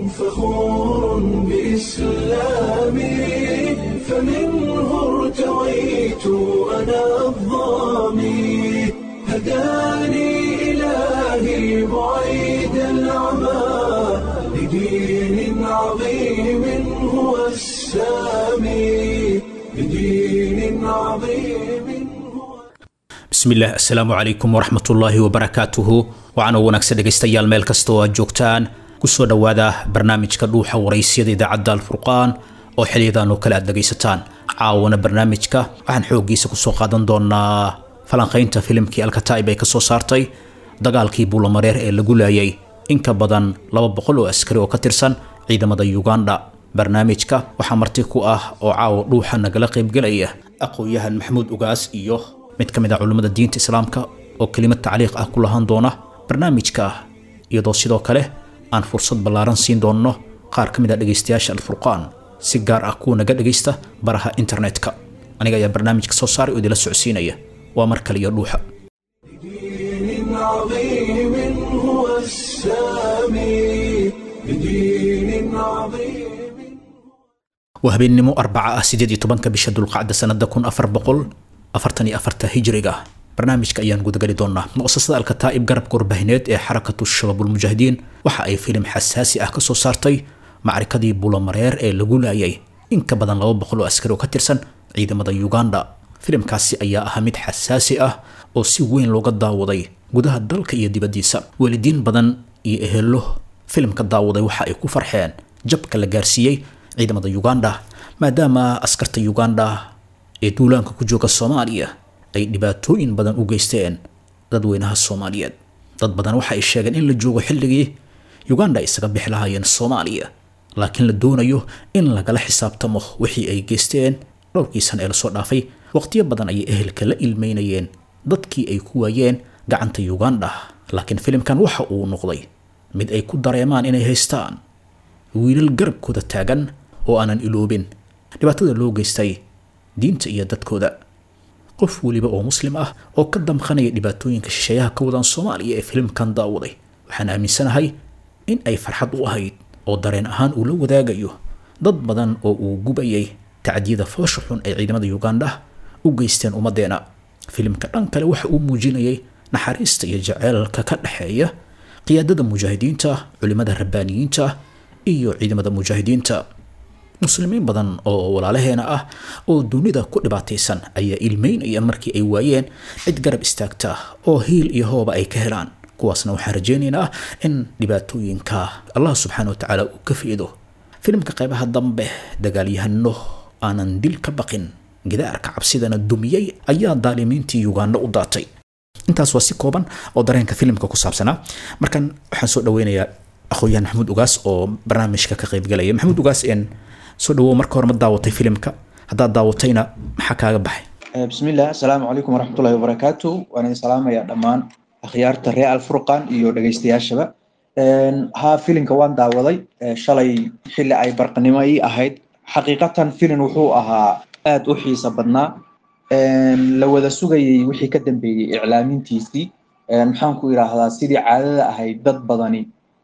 فخور بإسلامي فمنه ارتويت أنا الضامي هداني إلهي بعيد العمى لدين عظيم هو السامي لدين عظيم هو bismillaah assalaamu calaykum waraxmatullaahi wabarakaatuhu waxaana wanaagsan dhegaystayaal meel kasta oo aad joogtaan kusoo dhowaada barnaamijka dhuuxa waraysyada idaacadda alfurqaan oo xiliyadan oo kale aad dhegaysataan caawana barnaamijka waxaan xooggiisa kusoo qaadan doonaa falanqaynta filimkii alkataa'ib ay kasoo saartay dagaalkii buulamareer ee lagu laayay in ka badan laba boqol oo askari oo ka tirsan ciidamada uganda barnaamijka waxaa marti ku ah oo caawa dhuuxa nagala qaybgelaya aqoon-yahan maxamuud ugaas iyo mid ka mid ah culimmada diinta islaamka oo kelimad tacliiq ah ku lahaan doona barnaamijka iyadoo sidoo kale aan fursad ballaaran siin doonno qaar ka mid ah dhegaystayaasha alfurqaan si gaar ah kuwa naga dhegaysta baraha internetka aniga ayaa barnaamijka soo saaray oo idila socodsiinaya waa mar kale iyo dhuuxa بدين عظيم هو السامي بدين عظيم waa habeennimo arbaca ah sideed iyo tobanka bisha dulqacda sanada kun afar boqol afartan iyo afarta hijriga barnaamijka ayaan gudagali doonaa muqasasada alkataa'ib garabka warbaahineed ee xarakatu shabaabulmujaahidiin waxa ay filim xasaasi ah kasoo saartay macrikadii bulamareer ee lagu laayay in ka badan laba boqol oo askari oo ka tirsan ciidamada uganda filimkaasi ayaa ahaa mid xasaasi ah oo si weyn looga daawaday gudaha dalka iyo dibaddiisa waalidiin badan iyo ehelo filimka daawaday waxa ay ku farxeen jabka la gaarsiiyey ciidamada uganda maadaama askarta uganda ee duulaanka ku jooga soomaaliya ay dhibaatooyin badan u geysteen dadweynaha soomaaliyeed dad badan waxa ay sheegeen in la joogo xilligii uganda ay isaga bixi lahaayeen soomaaliya laakiin la doonayo in lagala xisaabtamo wixii ay geysteen dhowrkii sana ee lasoo dhaafay waqtiyo badan ayay ehelka la ilmeynayeen dadkii ay ku waayeen gacanta uganda laakiin filimkan waxa uu noqday mid ay ku dareemaan inay haystaan wiilal garabkooda taagan oo aanan iloobin dhibaatada loo geystay diinta iyo dadkooda qof weliba oo muslim ah oo ka damqanaya dhibaatooyinka shisheeyaha ka wadaan soomaaliya ee filimkan daawaday waxaan aaminsanahay in ay farxad u ahayd oo dareen ahaan uu la wadaagayo dad badan oo uu gubayay tacdiyada foosha xun ay ciidamada uganda u geysteen ummaddeena filimka dhan kale waxa uu muujinayay naxariista iyo jaceelka ka dhexeeya qiyaadada mujaahidiinta culimada rabbaaniyiinta iyo ciidamada mujaahidiinta muslimiin badan oo walaalaheena ah oo dunida ku dhibaataysan ayaa ilmeynaya markii ay waayeen cid garab istaagta oo hiil iyo hooba ay ka helaan kuwaasna waxaan rajaynaynaa in dhibaatooyinka allah subxaana watacaala uu ka fiido filimka qaybaha dambe dagaalyahano aanan dil ka baqin gidaarka cabsidana dumiyey ayaa daalimiintii uganda u daatay intaas waa si kooban oo dareenka filimka ku saabsanaa markan waxaan soo dhaweynayaa aqoon-yahan maxamuud ugaas oo barnaamijka ka qaybgalaya maxamuud ugaas en soo dhawow marka hore ma daawatay filimka haddaad daawatayna maxaa kaaga baxay bismillah asalaamu calaykum waraxmatullahi wabarakaatu waan idin salaamayaa dhammaan akhyaarta reer alfurqan iyo dhegeystayaashaba haa filimka waan daawaday shalay xilli ay barqanimo ii ahayd xaqiiqatan filin wuxuu ahaa aad u xiisa badnaa la wada sugayay wixii ka dambeeyey iclaamintiisii maxaan ku idhaahdaa sidii caadada ahayd dad badani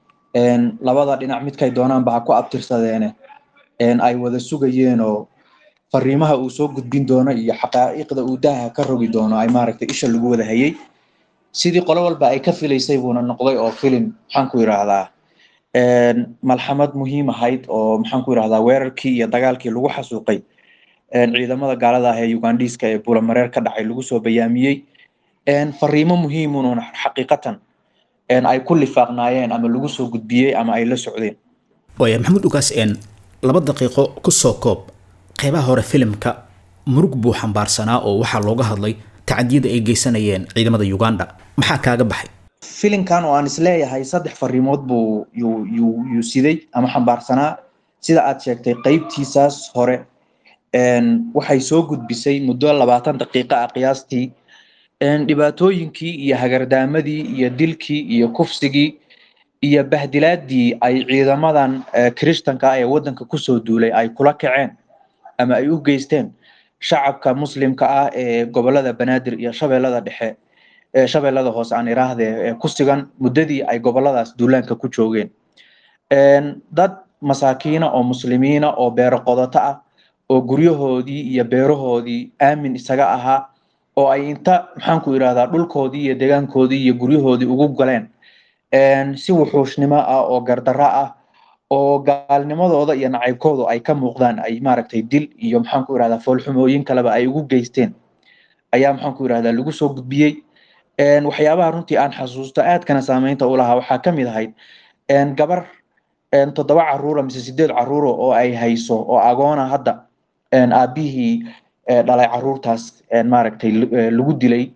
labada dhinac midkay doonaanba ha ku abtirsadeene ay wada sugayeen oo fariimaha uu soo gudbin doono iyo xaqaa'iqda uu daaha ka rogi doono ay maaragtay isha lagu wada hayay sidii qolo walba ay ka filaysay buuna noqday oo filim maxaan ku idhaahdaa malxamad muhiim ahayd oo maxaan ku idhahdaa weerarkii iyo dagaalkii lagu xasuuqay ciidamada gaalada ah ee ugandiiska ee bulamareer ka dhacay lagu soo bayaamiyey fariimo muhiimun xaqiiqatan ay ku lifaaqnaayeen ama lagu soo gudbiyey ama ay la socdeen waaya maxamuud ugaas en laba daqiiqo kusoo koob qeybaha hore filimka murug buu xambaarsanaa oo waxaa looga hadlay tacadiyada ay geysanayeen ciidamada uganda maxaa kaaga baxay filimkan oo aan isleeyahay saddex fariimood buu yuu yuu yuu siday ama xambaarsanaa sida aad sheegtay qeybtiisaas hore waxay soo gudbisay muddo labaatan daqiiqa ah qiyaastii dhibaatooyinkii iyo hagardaamadii iyo dilkii iyo kufsigii iyo bahdilaadii ay ciidamadan kirishtanka ah ee waddanka kusoo duulay ay kula kaceen ama ay u geysteen shacabka muslimka ah ee gobolada banaadir iyo shabeellada dhexe shabeellada hoose aan iraahdee ku sigan muddadii ay goboladaas duulaanka ku joogeen dad masaakiina oo muslimiina oo beero qodato ah oo guryahoodii iyo beerahoodii aamin isaga ahaa oo ay inta maxaanku irahdaa dhulkoodii iyo deegaankoodii iyo guryahoodii ugu galeen si wuxuushnimo ah oo gardaro ah oo gaalnimadooda iyo nacaybkoodu ay ka muuqdaan ay maaragtay dil iyo maxaanku irahdaa foolxumooyin kaleba ay ugu geysteen ayaa maxaanku irahdaa lagu soo gudbiyey waxyaabaha runtii aan xasuusto aadkana saameynta u lahaa waxaa ka mid ahayd gabar toddoba caruura mise sideed caruuro oo ay hayso oo agoona hadda aabihii dhalay caruurtaas maaragtay lagu dilay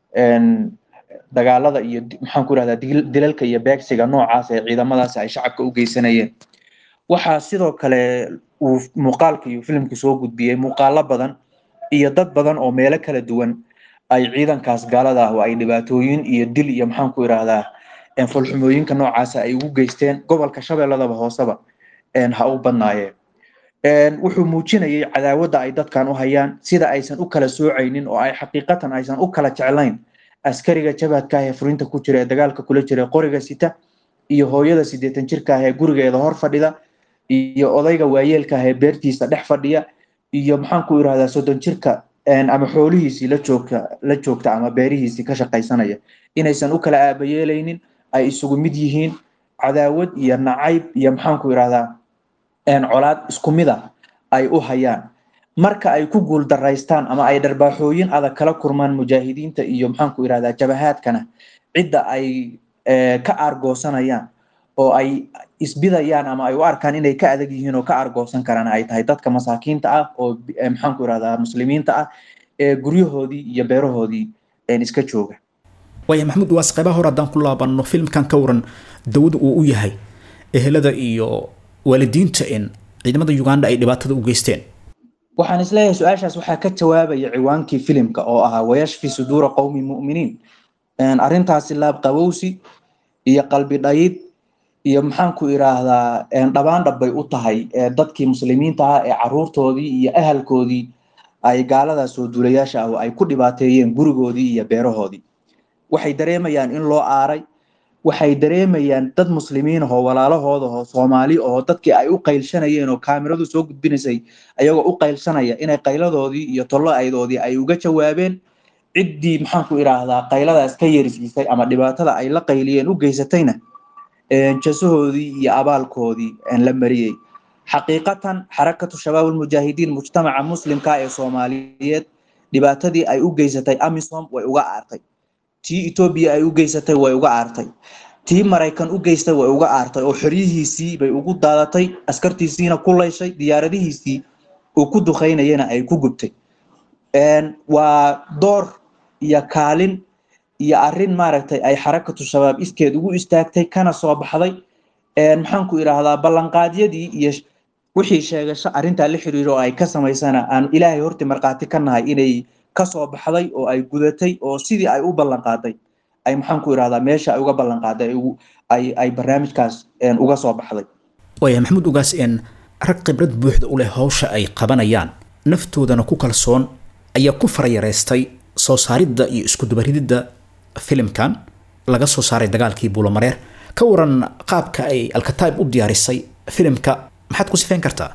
dagaalada iyo maxaan ku irahdaa dilalka iyo beegsiga noocaas ee ciidamadaasi ay shacabka u geysanayeen waxaa sidoo kale uu muuqaalka iyo filimku soo gudbiyey muuqaalo badan iyo dad badan oo meelo kala duwan ay ciidankaas gaalada ah oo ay dhibaatooyin iyo dil iyo maxaan ku irahdaa fulxumooyinka noocaasa ay ugu geysteen gobolka shabeelladaba hooseba ha u badnaayeen wuxuu muujinayay cadaawadda ay dadkan u hayaan sida aysan u kala soocaynin oo ay xaqiiqatan aysan u kala jeclayn askariga jabhadka ah ee furinta ku jira ee dagaalka kula jira qoriga sita iyo hooyada siddeetan jirka ah ee gurigeeda hor fadhida iyo odayga waayeelka ah ee beertiisa dhex fadhiya iyo maxaan ku irahdaa soddon jirka ama xoolihiisii la joogta la joogta ama beerihiisii ka shaqaysanaya inaysan u kala aabayeelaynin ay isugu mid yihiin cadaawad iyo nacayb iyo maxaan ku irahdaa colaad isku mid ah ay u hayaan marka ay ku guul daraystaan ama ay dharbaaxooyin adag kala kurmaan mujaahidiinta iyo maxaan ku irahdaa jabahaadkana cidda ay ka aargoosanayaan oo ay isbidayaan ama ay u arkaan inay ka adag yihiin oo ka aargoosan karaan ay tahay dadka masaakiinta ah oo maxaan ku irahdaa muslimiinta ah ee guryahoodii iyo beerahoodii iska jooga waaya maxamuud waas qaybaha hore haddaan ku laabanno filmkan ka waran dawada uu u yahay ehelada iyo waalidiinta in ciidamada uganda ay dhibaatada u geysteen waxaan isleeyahay su-aashaas waxaa ka jawaabaya ciwaankii filimka oo ahaa wayashfi suduura qowmi mu'miniin arrintaasi laabqabowsi iyo qalbi dhayid iyo maxaan ku iraahdaa dhabaan dhabbay u tahay dadkii muslimiinta ah ee caruurtoodii iyo ahalkoodii ay gaaladaas soo duulayaasha ah oo ay ku dhibaateeyeen gurigoodii iyo beerahoodii waxay dareemayaan in loo aaray waxay dareemayaan dad muslimiin ahoo walaalahooda oo soomaali oo dadkii ay u qaylshanayeen oo kaamiradu soo gudbinaysay ayagoo u qaylshanaya inay qayladoodii iyo tollo-aydoodii ay uga jawaabeen ciddii maxaan ku iraahdaa qayladaas ka yerisiisay ama dhibaatada ay la qayliyeen u geysatayna jasahoodii iyo abaalkoodii la mariyey xaqiiqatan xarakatu shabaab ulmujaahidiin mujtamaca muslimka ee soomaaliyeed dhibaatadii ay u geysatay amisom way uga aartay tii etoobiya ay u geysatay way uga aartay tii maraykan u geystay way uga aartay oo xoryihiisii bay ugu daadatay askartiisiina ku layshay diyaaradihiisii uu ku dukaynayana ay ku gubtay waa door iyo kaalin iyo arrin maaragtay ay xarakatu shabaab iskeed ugu istaagtay kana soo baxday maxaan ku idhaahdaa ballanqaadyadii iyo wixii sheegasho arrintaa la xiriiro oo ay ka samaysana aan ilaahay horti markhaati ka nahay inay kasoo baxday oo ay gudatay oo sidii ay u ballanqaaday ay maxaan ku idhahdaa meesha ay uga ballanqaaday ay ay barnaamijkaas uga soo baxday waaya maxamuud ugaas n rag khibrad buuxda u leh hawsha ay qabanayaan naftoodana ku kalsoon ayaa ku farayareystay soo saaridda iyo iskudubarididda filimkan laga soo saaray dagaalkii buulamareer ka waran qaabka ay alkataib u diyaarisay filimka maxaad ku sifeyn kartaa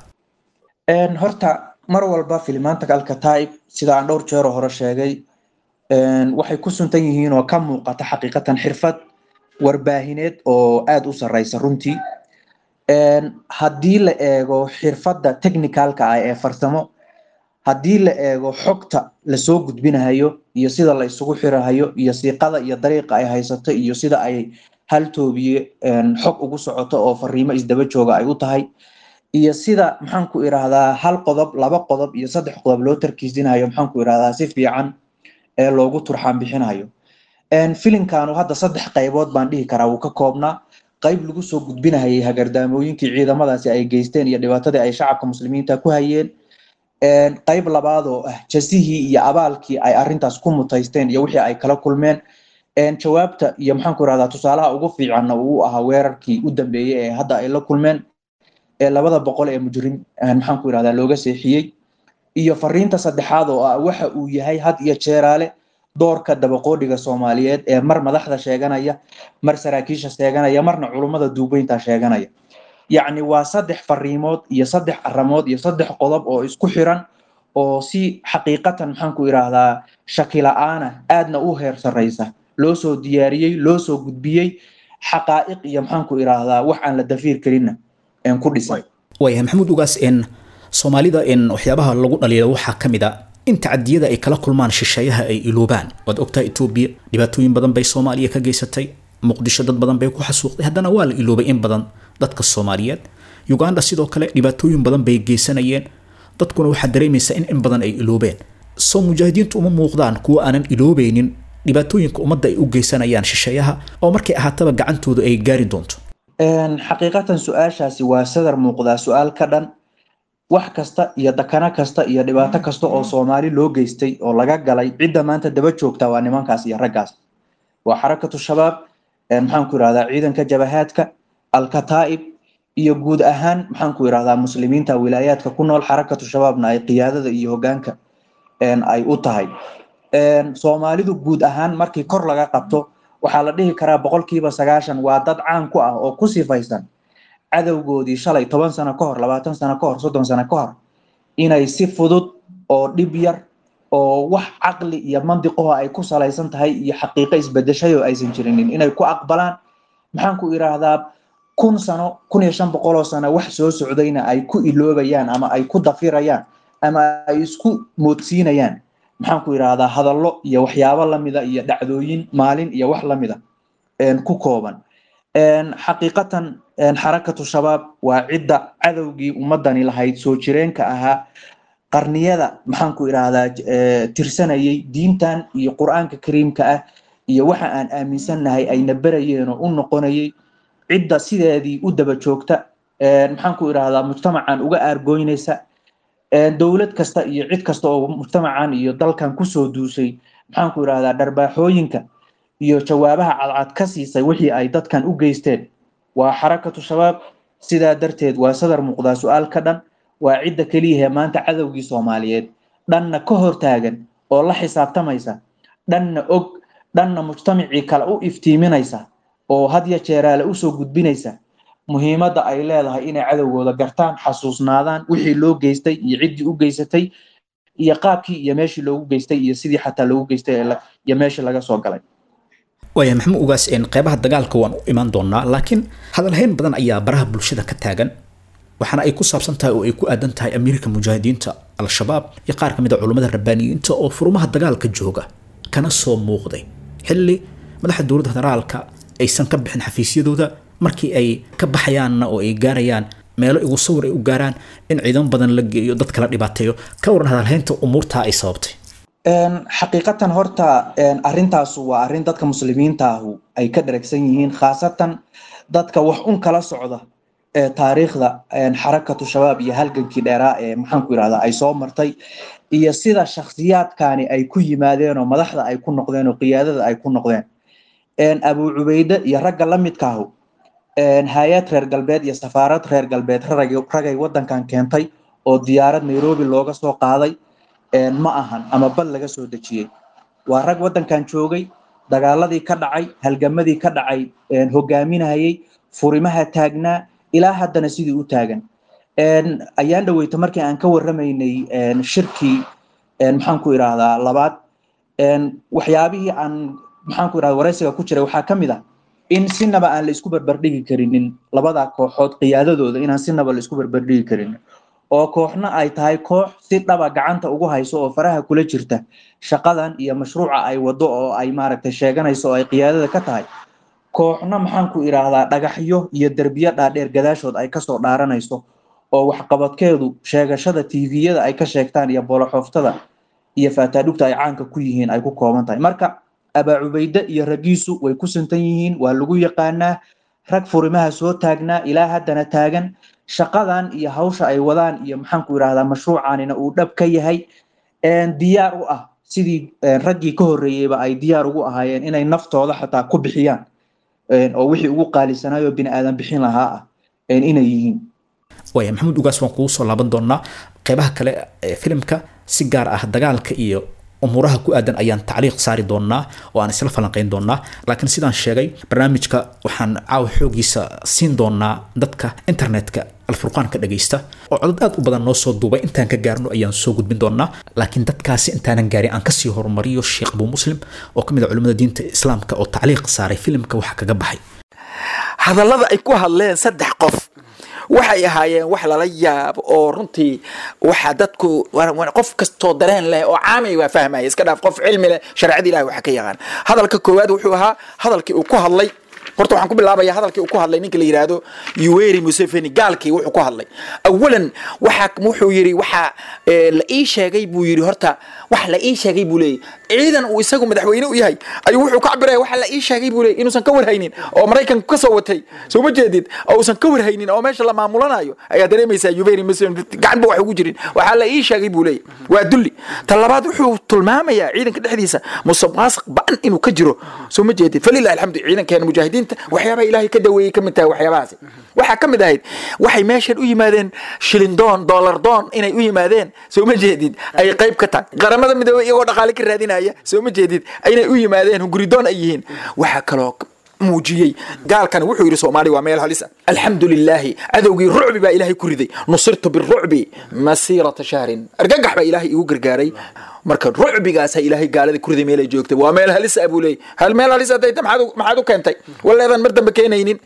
horta mar walba filimaanta alkataib sida aan dhowr jeero hore sheegay waxay ku suntan yihiin oo ka muuqata xaqiiqatan xirfad warbaahineed oo aada u sareysa runtii haddii la eego xirfadda technicalka ah ee farsamo haddii la eego xogta lasoo gudbinahayo iyo sida la isugu xirahayo iyo siiqada iyo dariiqa ay haysato iyo sida ay hal toobiye xog ugu socoto oo fariimo isdaba jooga ay u tahay iyo sida maxaan ku irahdaa hal qodob laba qodob iyo saddex qodob loo tarkiisinayo maxaan ku irahdaa si fiican ee loogu turxaan bixinayo filimkanu hadda saddex qaybood baan dhihi karaa wuu ka koobnaa qayb lagu soo gudbinahayay hagardaamooyinkii ciidamadaasi ay geysteen iyo dhibaatadii ay shacabka muslimiinta ku hayeen qayb labaad oo ah jasihii iyo abaalkii ay arintaas ku mutaysteen iyo wixii ay kala kulmeen jawaabta iyo maxaan ku irahdaa tusaalaha ugu fiicanna uu ahaa weerarkii u dambeeyey ee hadda ay la kulmeen ee labada boqol ee mujrim maxaan ku irahdaa looga seexiyey iyo fariinta saddexaad oo ah waxa uu yahay had iyo jeeraale doorka dabaqoodhiga soomaaliyeed ee mar madaxda sheeganaya mar saraakiisha sheeganaya marna culummada duubeynta sheeganaya yacni waa saddex fariimood iyo saddex aramood iyo saddex qodob oo isku xiran oo si xaqiiqatan maxaan ku idhaahdaa shaki la-aana aadna u heer sarreysa loo soo diyaariyey loo soo gudbiyey xaqaa'iq iyo maxaan ku idhaahdaa wax aan la dafiir karinna ku dhisan waayahay maxamuud ugaas n soomaalida n waxyaabaha lagu dhaliilo waxaa ka mid a in tacadiyada ay kala kulmaan shisheeyaha ay iloobaan waad ogtahay etoobiya dhibaatooyin badan bay soomaaliya ka geysatay muqdisho dad badan bay ku xasuuqday haddana waa la iloobay in badan dadka soomaaliyeed uganda sidoo kale dhibaatooyin badan bay geysanayeen dadkuna waxaa dareemaysaa in in badan ay iloobeen soo mujaahidiintu uma muuqdaan kuwa aanan iloobeynin dhibaatooyinka ummadda ay u geysanayaan shisheeyaha oo markay ahaataba gacantooda ay gaari doonto xaqiiqatan su-aashaasi waa sadar muuqdaa su-aal ka dhan wax kasta iyo dakano kasta iyo dhibaato kasta oo soomaali loo geystay oo laga galay cidda maanta daba joogta waa nimankaas iyo raggaas waa xarakatu shabaab maxaan ku irahdaa ciidanka jabahaadka alkataa'ib iyo guud ahaan maxaan ku irahdaa muslimiinta wilaayaadka ku nool xarakatu shabaabna ay qiyaadada iyo hogaanka ay u tahay soomaalidu guud ahaan markii kor laga qabto waxaa la dhihi karaa boqolkiiba sagaashan waa dad caan ku ah oo ku sifaysan cadowgoodii shalay toban sano ka hor labaatan sano ka hor soddon sano ka hor inay si fudud oo dhib yar oo wax caqli iyo mandiqaho ay ku salaysan tahay iyo xaqiiqo isbedeshay oo aysan jirinin inay ku aqbalaan maxaan ku idhaahdaa kun sano kun iyo shan boqoloo sano wax soo socdayna ay ku iloobayaan ama ay ku dafirayaan ama ay isku moodsiinayaan maxaan ku idhaahdaa hadallo iyo waxyaabo lamida iyo dhacdooyin maalin iyo wax lamida ku kooban xaqiiqatan xarakatu shabaab waa cidda cadowgii ummadani lahayd soo jireenka ahaa qarniyada maxaan ku idhaahdaa tirsanayay diintan iyo qur-aanka kariimka ah iyo waxa aan aaminsannahay ayna berayeen oo u noqonayay cidda sideedii u daba joogta maxaan ku idhaahdaa mujtamacan uga aargoynaysa dowlad kasta iyo cid kasta oo mujtamacan iyo dalkan kusoo duusay maxaan ku idhahdaa dharbaaxooyinka iyo jawaabaha cadcad ka siisay wixii ay dadkan u geysteen waa xarakatu shabaab sidaa darteed waa sadar muuqdaa su-aal ka dhan waa cidda keliyahe maanta cadowgii soomaaliyeed dhanna ka hortaagan oo la xisaabtamaysa dhanna og dhanna mujtamacii kale u iftiiminaysa oo hadya jeeraale usoo gudbinaysa muhiimadda ay leedahay inay cadowgooda gartaan xasuusnaadaan wixii loo geystay iyo ciddii u geysatay iyo qaabkii iyo meeshii loogu geystay iyo sidii xataa loogu geystay iyo meeshii laga soo galay waaya maxamuud ugaas qeybaha dagaalka waan u imaan doonaa laakiin hadalhayn badan ayaa baraha bulshada ka taagan waxaana ay ku saabsan tahay oo ay ku aadan tahay amiirka mujaahidiinta al-shabaab iyo qaar ka mid a culummada rabbaaniyiinta oo furmaha dagaalka jooga kana soo muuqday xilli madaxda dowladda federaalka aysan ka bixin xafiisyadooda markii ay ka baxayaanna oo ay gaarayaan meelo igu sawir ay u gaaraan in ciidan badan la geeyo dadka la dhibaateeyo ka waran hadalhaynta umuurtaa ay sababtay xaqiiqatan horta arintaasu waa arrin dadka muslimiintaahu ay ka dharagsan yihiin khaasatan dadka wax un kala socda taariikhda xarakatu shabaab iyo halgankii dheeraa ee maxaan ku yidhahdaa ay soo martay iyo sida shakhsiyaadkani ay ku yimaadeen oo madaxda ay ku noqdeen oo qiyaadada ay ku noqdeen abu cubayde iyo ragga la midkaahu hay-ad reer galbeed iyo safaarad reer galbeed ragay wadankan keentay oo diyaarad nairobi looga soo qaaday ma ahan ama bal laga soo dejiyey waa rag wadankan joogay dagaaladii ka dhacay halgamadii ka dhacay hogaaminayay furimaha taagnaa ilaa haddana sidii u taagan ayaan dhaweyta markii aan ka warramaynay shirkii maxaan ku idhaahdaa labaad waxyaabihii aan maxaan ku idhahda waraysiga ku jiray waxaa ka mid ah in sinaba aan la isku barbardhigi karinin labada kooxood qiyaadadooda inaan sinaba la isku barbardhigi karinin oo kooxna ay tahay koox si dhaba gacanta ugu hayso oo faraha kula jirta shaqadan iyo mashruuca ay wado oo ay maaragtay sheeganayso oo ay qiyaadada ka tahay kooxna maxaan ku idhaahdaa dhagaxyo iyo derbiyo dhaadheer gadaashood ay kasoo dhaaranayso oo waxqabadkeedu sheegashada tviyada ay ka sheegtaan iyo booloxooftada iyo faataadhugta ay caanka ku yihiin ay ku kooban tahay marka abaa cubayde iyo raggiisu way ku sintan yihiin waa lagu yaqaanaa rag furimaha soo taagnaa ilaa haddana taagan shaqadan iyo hawsha ay wadaan iyo maxaan ku idhahdaa mashruucanina uu dhab ka yahay diyaar u ah sidii raggii ka horreeyeyba ay diyaar ugu ahaayeen inay naftooda xataa ku bixiyaan oo wixii ugu qaalisanaayoo bini aadan bixin lahaa ah inay yihiin waaya maxamuud ugaas waan kugu soo laaban doonaa qeybaha kale ee filimka si gaar ah dagaalka iyo umuuraha ku aadan ayaan tacliiq saari doonaa oo aan isla falanqayn doonaa laakiin sidaan sheegay barnaamijka waxaan caawa xoogiisa siin doonaa dadka internetka alfurqaan ka dhagaysta oo codod aad u badan noo soo duubay intaan ka gaarno ayaan soo gudbin doonaa laakiin dadkaasi intaanan gaarin aan kasii horumariyo sheekh abu muslim oo ka mid a culimmada diinta islaamka oo tacliiq saaray filimka waxa kaga baxay hadallada ay ku hadleen saddex qof waxay ahaayeen wax lala yaabo oo runtii waxa dadku qof kastoo dareen leh oo caamay waa fahmaya iska dhaaf qof cilmi leh sharciyada ilahi waxa ka yaqaan hadalka koowaad wuxuu ahaa hadalkii uu ku hadlay horta waxaan ku bilaabaya hadalkii uu ku hadlay ninka la yidhaahdo yuweri museveni gaalkii wuxuu ku hadlay awalan waxa wuxuu yidhi waxa la ii sheegay buu yidhi horta wax la ii sheegay buu leeyay ciidan uu isagu madaxweyne u yahay ayuu wuxuu ka cabiraya waxa la ii sheegay buu leeyay inuusan ka warhaynin oo maraykanku ka soo watay soo ma jeedid oo uusan ka warhaynin oo meesha la maamulanayo ayaa dareemaysaa yuweri museveni gacan ba wax ugu jirin waxaa la ii sheegay buu leeyay waa dulli ta labaad wuxuu tilmaamayaa ciidanka dhexdiisa musuqmaasuq ba-an inuu ka jiro soo ma jeedid falilahi alxamdu ciidankeena mujaahidiinta waxyaabaha ilaahay ka daweeyey ka mid tahay waxyaabahaasi waxaa ka mid ahayd waxay meeshan u yimaadeen shilin doon dollar doon inay u yimaadeen soo ma jeedid ay qayb ka tahay qaramada midoobey iyagoo dhaqaale ka raadinaya soo ma jeedid inay u yimaadeen hunguridoon ay yihiin waxaa kaloo muujiyey gaalkana wuxuu yidhi soomaaliya waa meel halis ah alxamdu lilaahi cadowgii rucbi baa ilaahay ku riday nusirtu birucbi masiirata shahrin argagax baa ilaahay igu gargaaray marka rucbigaasa ilaahay gaalada ku riday meel ay joogtay waa meel halis ah buu leeyay hal meel halis hadday ta maxaad u- maxaad u keentay waleedan mar dambe keenaynin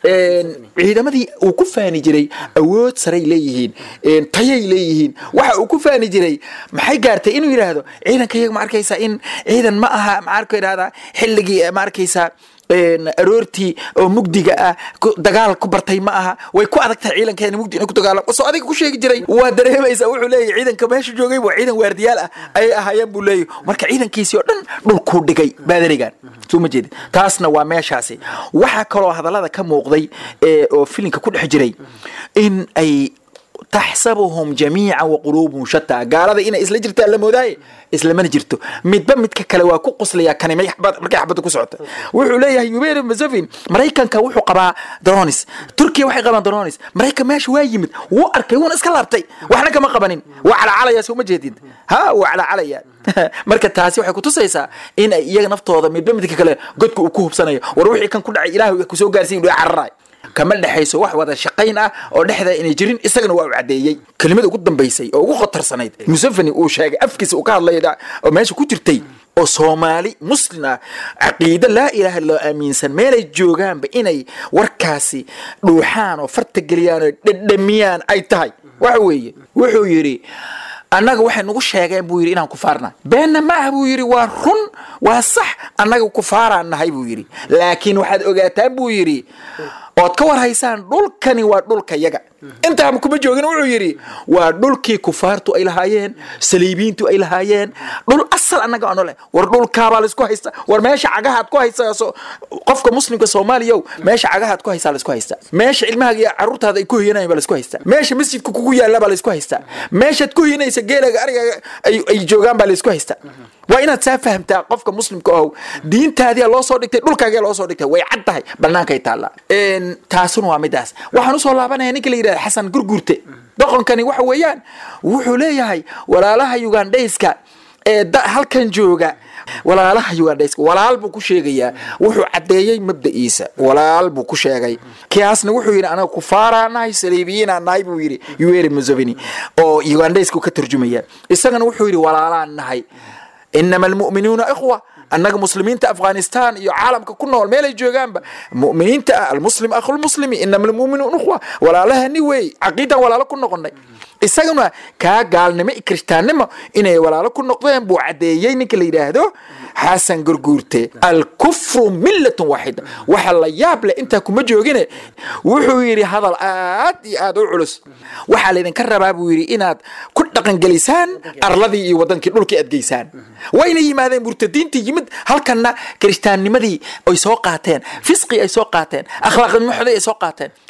ciidamadii uu ku faani jiray awood saray leeyihiin tayay leeyihiin waxa uu ku faani jiray maxay gaartay inuu yidhaahdo ciidanka iyaga ma arkaysaa in ciidan ma aha maxaa idhahdaa xilligii ma arkaysaa aroortii oo mugdiga ah ku- dagaal ku bartay ma aha way ku adag tahay ciidankeena mugdi inay ku dagaalamo soo adiga ku sheegi jiray waa dareemaysaa wuxuu leeyahy ciidanka meesha joogay waa ciidan waardiyaal ah ayay ahaayeen buu leeyahy marka ciidankiisii oo dhan dhulkuu dhigay baadarigan soo ma jeedid taasna waa meeshaasi waxaa kaloo hadallada ka muuqday ee oo filinka ku dhex jiray in ay taxsabuhum jamiica wa quluubuhum shataa gaalada inay isla jirtaan la moodaaye islamana jirto midba midka kale waa ku qoslayaa kani may xabad- markay xabadda ku socota wuxuu leeyahay yuberi museveni maraykanka wuxuu qabaa dronis turkiya waxay qabaan dronis maraykan meesha waa yimid wuu arkay wuuna iska laabtay waxna kama qabanin waa calacalaya soo ma jeedid ha waa calacalaya marka taasi waxay kutusaysaa in ay iyaga naftooda midba midka kale godka uu ku hubsanayo war wixii kan ku dhacay ilaahay kusoo gaarsiin dhu cararaay kama dhexayso wax wada shaqayn ah oo dhexda inay jirin isagana waa u cadeeyey kelimada ugu dambaysay oo ugu khatarsanayd museveni uu sheegay afkiisa uu ka hadlay oo meesha ku jirtay oo soomaali muslim ah caqiide laa ilaaha illallah aaminsan meelay joogaanba inay warkaasi dhuuxaan oo farta geliyaan oo dhedhamiyaan ay tahay waxa weeye wuxuu yidhi annaga waxay nagu sheegeen buu yidhi inaan kufaarna beenna ma ah buu yidhi waa run waa sax annaga kufaaraan nahay buu yidhi laakiin waxaad ogaataan buu yidhi ood ka war haysaan dhulkani waa dhulka yaga intaaba kuma joogin wuxuu yidhi waa dhulkii kufaartu ay lahaayeen saliibiintu ay lahaayeen dhul asal annaga ano leh war dhulkaabaa laisku haysta war meesha cagahaad ku haysa so- qofka muslimka soomaaliyow meesha cagahaad ku haysaa laisku haysta meesha ilmahaaga iyo caruurtaada ay ku hoyanayaan baa laisku haysta meesha masjidka kugu yaalla baa laisku haysta meeshaad ku hoyanaysa geelaga arigaaga ay ay joogaan baa laisku haysta waa inaad saa fahamtaa qofka muslimka ohow diintaadiyaa loo soo dhigtay dhulkaagaa loo soo dhigtay way cad tahay bannaankay taallaa Een, taasuna waa midaas waxaan usoo laabanaya ninka la yidhahda xasan gurgurte doqonkani waxa weeyaan wuxuu leeyahay walaalaha ugandhayska ee da- halkan jooga walaalaha ugandhayska walaal buu ku sheegayaa wuxuu caddeeyey mabda'iisa walaal buu ku sheegay kiyaasna wuxuu yidhi anaga kufaaraa nahay saliibiyiinaa nahay buu yidhi yuweri museveni oo ugandhaysku ka turjumaya isagana wuxuu yidhi walaalaan nahay inama almu'minuuna ikhwa annaga muslimiinta afghanistan iyo caalamka ku nool meelay joogaanba mu'miniinta ah almuslim akhulmuslimi inama almu'minuuna ikhwa walaalahani weey caqiidan walaalo ku noqonay isaguna kaa gaalnimo iyo kirishtaannimo inay walaalo ku noqdeen buu caddeeyey ninka la yidhaahdo xasan gurguurte alkufru millatun waaxida waxa la yaab leh intaa kuma joogine wuxuu yidhi hadal aad iyo aad u culus waxaa laydinka rabaa buu yidhi inaad ku dhaqangelisaan arladii iyo wadankii dhulkii aad geysaan wayna yimaadeen murtadiintii yimid halkanna kirishtaannimadii ay soo qaateen fisqii ay soo qaateen akhlaaqnimo xoday ay soo qaateen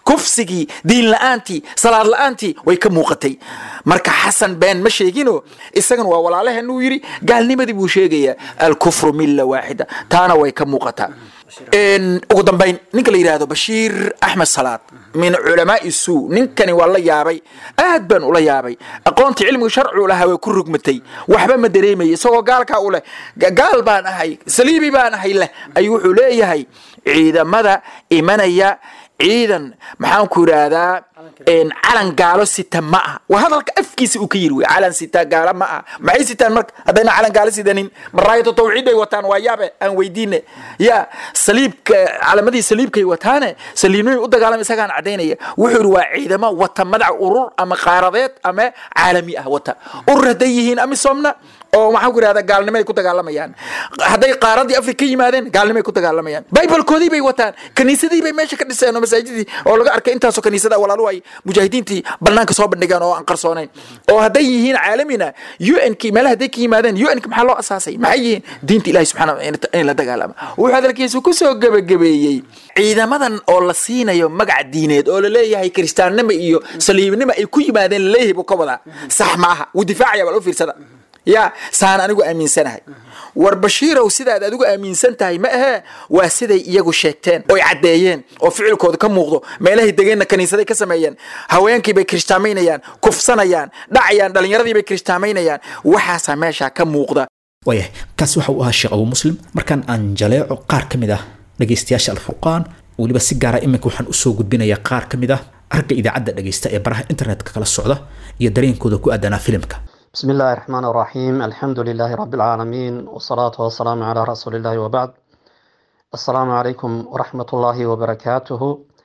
kufsigii diin la-aantii salaad la-aantii way ka muuqatay marka xasan been ma sheegino isagana waa walaalaheen uu yidhi gaalnimadii buu sheegayaa alkufru milla waaxida taana way ka muuqataa En, ugu dambayn ninka la yidhaahdo bashiir axmed salaad min culamaai suu ninkani waa la yaabay aad baan ula yaabay aqoontii cilmiga sharcigu lahaa way ku rugmatay waxba ma dareemaya isagoo gaalkaa u leh ga- gaal baan ahay saliibi baan ahay leh ayuu wuxuu leeyahay ciidamada imanaya ciidan maxaan ku yidhaahdaa en, calan gaalo sita ma aha waa hadalka afkiisa uu ka yiri wey calan sita gaalo ma aha maxay sitaan marka haddayna calan gaalo sidanin maraayatu tawxiid ay wataan waa yaabe aan weydiine ya saliibka calamadii saliibkay wataane saliibnimay u dagaalama isagaan cadaynaya wuxuu yidhi waa ciidamo wata madaca urur ama qaaradeed ama caalami ah wata urur hadday yihiin amisomna oo maxaan ku yidhahdaa gaalnimay ku dagaalamayaan hadday qaaradii afrika ka yimaadeen gaalnimay ku dagaalamayaan bibalkoodii bay wataan kaniisadii bay meesha ka dhiseen oo masaajidii oo laga arkay intaasoo kaniisada walaalu ay mujaahidiintii banaanka soo bandhigeen oo aan qarsoonayn oo hadday yihiin caalamina un ki meelaha hadday ka yimaadeen un ki maxaa loo asaasay maxay yihiin diinta ilahi subxaana wa taala in la dagaalama wuxuu hadalkiisu kusoo gebagabeeyey ciidamadan oo la siinayo magac diineed oo laleeyahay kiristaannimo iyo saliibnimo ay ku yimaadeen laleeyahay buu ka wadaa sax ma aha wuu difaacaya bal u fiirsada ya saan anigu aaminsanahay war bashiirow sidaad adigu aaminsan tahay ma ahee waa siday iyagu sheegteen oy caddeeyeen oo ficilkooda ka muuqdo meelahay degeenna kaniisaday ka sameeyeen haweenkii bay kirishtaamaynayaan kufsanayaan dhacayaan dhallinyaradii bay kirishtaamaynayaan waxaasaa meeshaa ka muuqda waayahay kaasi waxa uu ahaa sheekh abu muslim markaan aan jaleeco qaar ka mid ah dhegaystayaasha alfurqaan weliba si gaara iminka waxaan usoo gudbinayaa qaar ka mid ah aragga idaacadda dhegaysta ee baraha internetka kala socda iyo dareenkooda ku aadanaa filimka بسم الله الرحمن الرحيم الحمد لله رب العالمين والصلاة والسلام على رسول الله وبعد السلام عليكم ورحمة الله وبركاته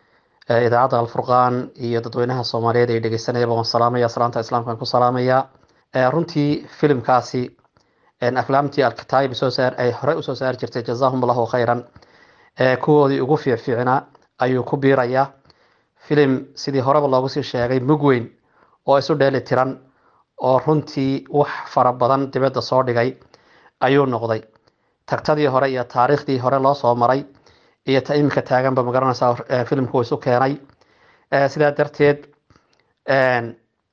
آه، إذاعة الفرقان iyo dadweynaha Soomaaliyeed ee dhageysanaya baan salaamaya salaanta islaamkan ku salaamaya آه، runtii filimkaasi een aflaamtii alkitaab soo saar ay hore u soo saar jirtay jazaahum allahu khayran ee kuwoodii ugu fiicfiicnaa ayuu ku biirayaa filim sidii horeba loogu sii sheegay mug weyn oo isu dheeli tiran oo runtii wax fara badan dibadda soo dhigay ayuu noqday tagtadii hore iyo taariikhdii hore loo soo maray iyo ta iminka taaganba magaranaysaa eh, filimku isu keenay Eh, sidaa darteed een,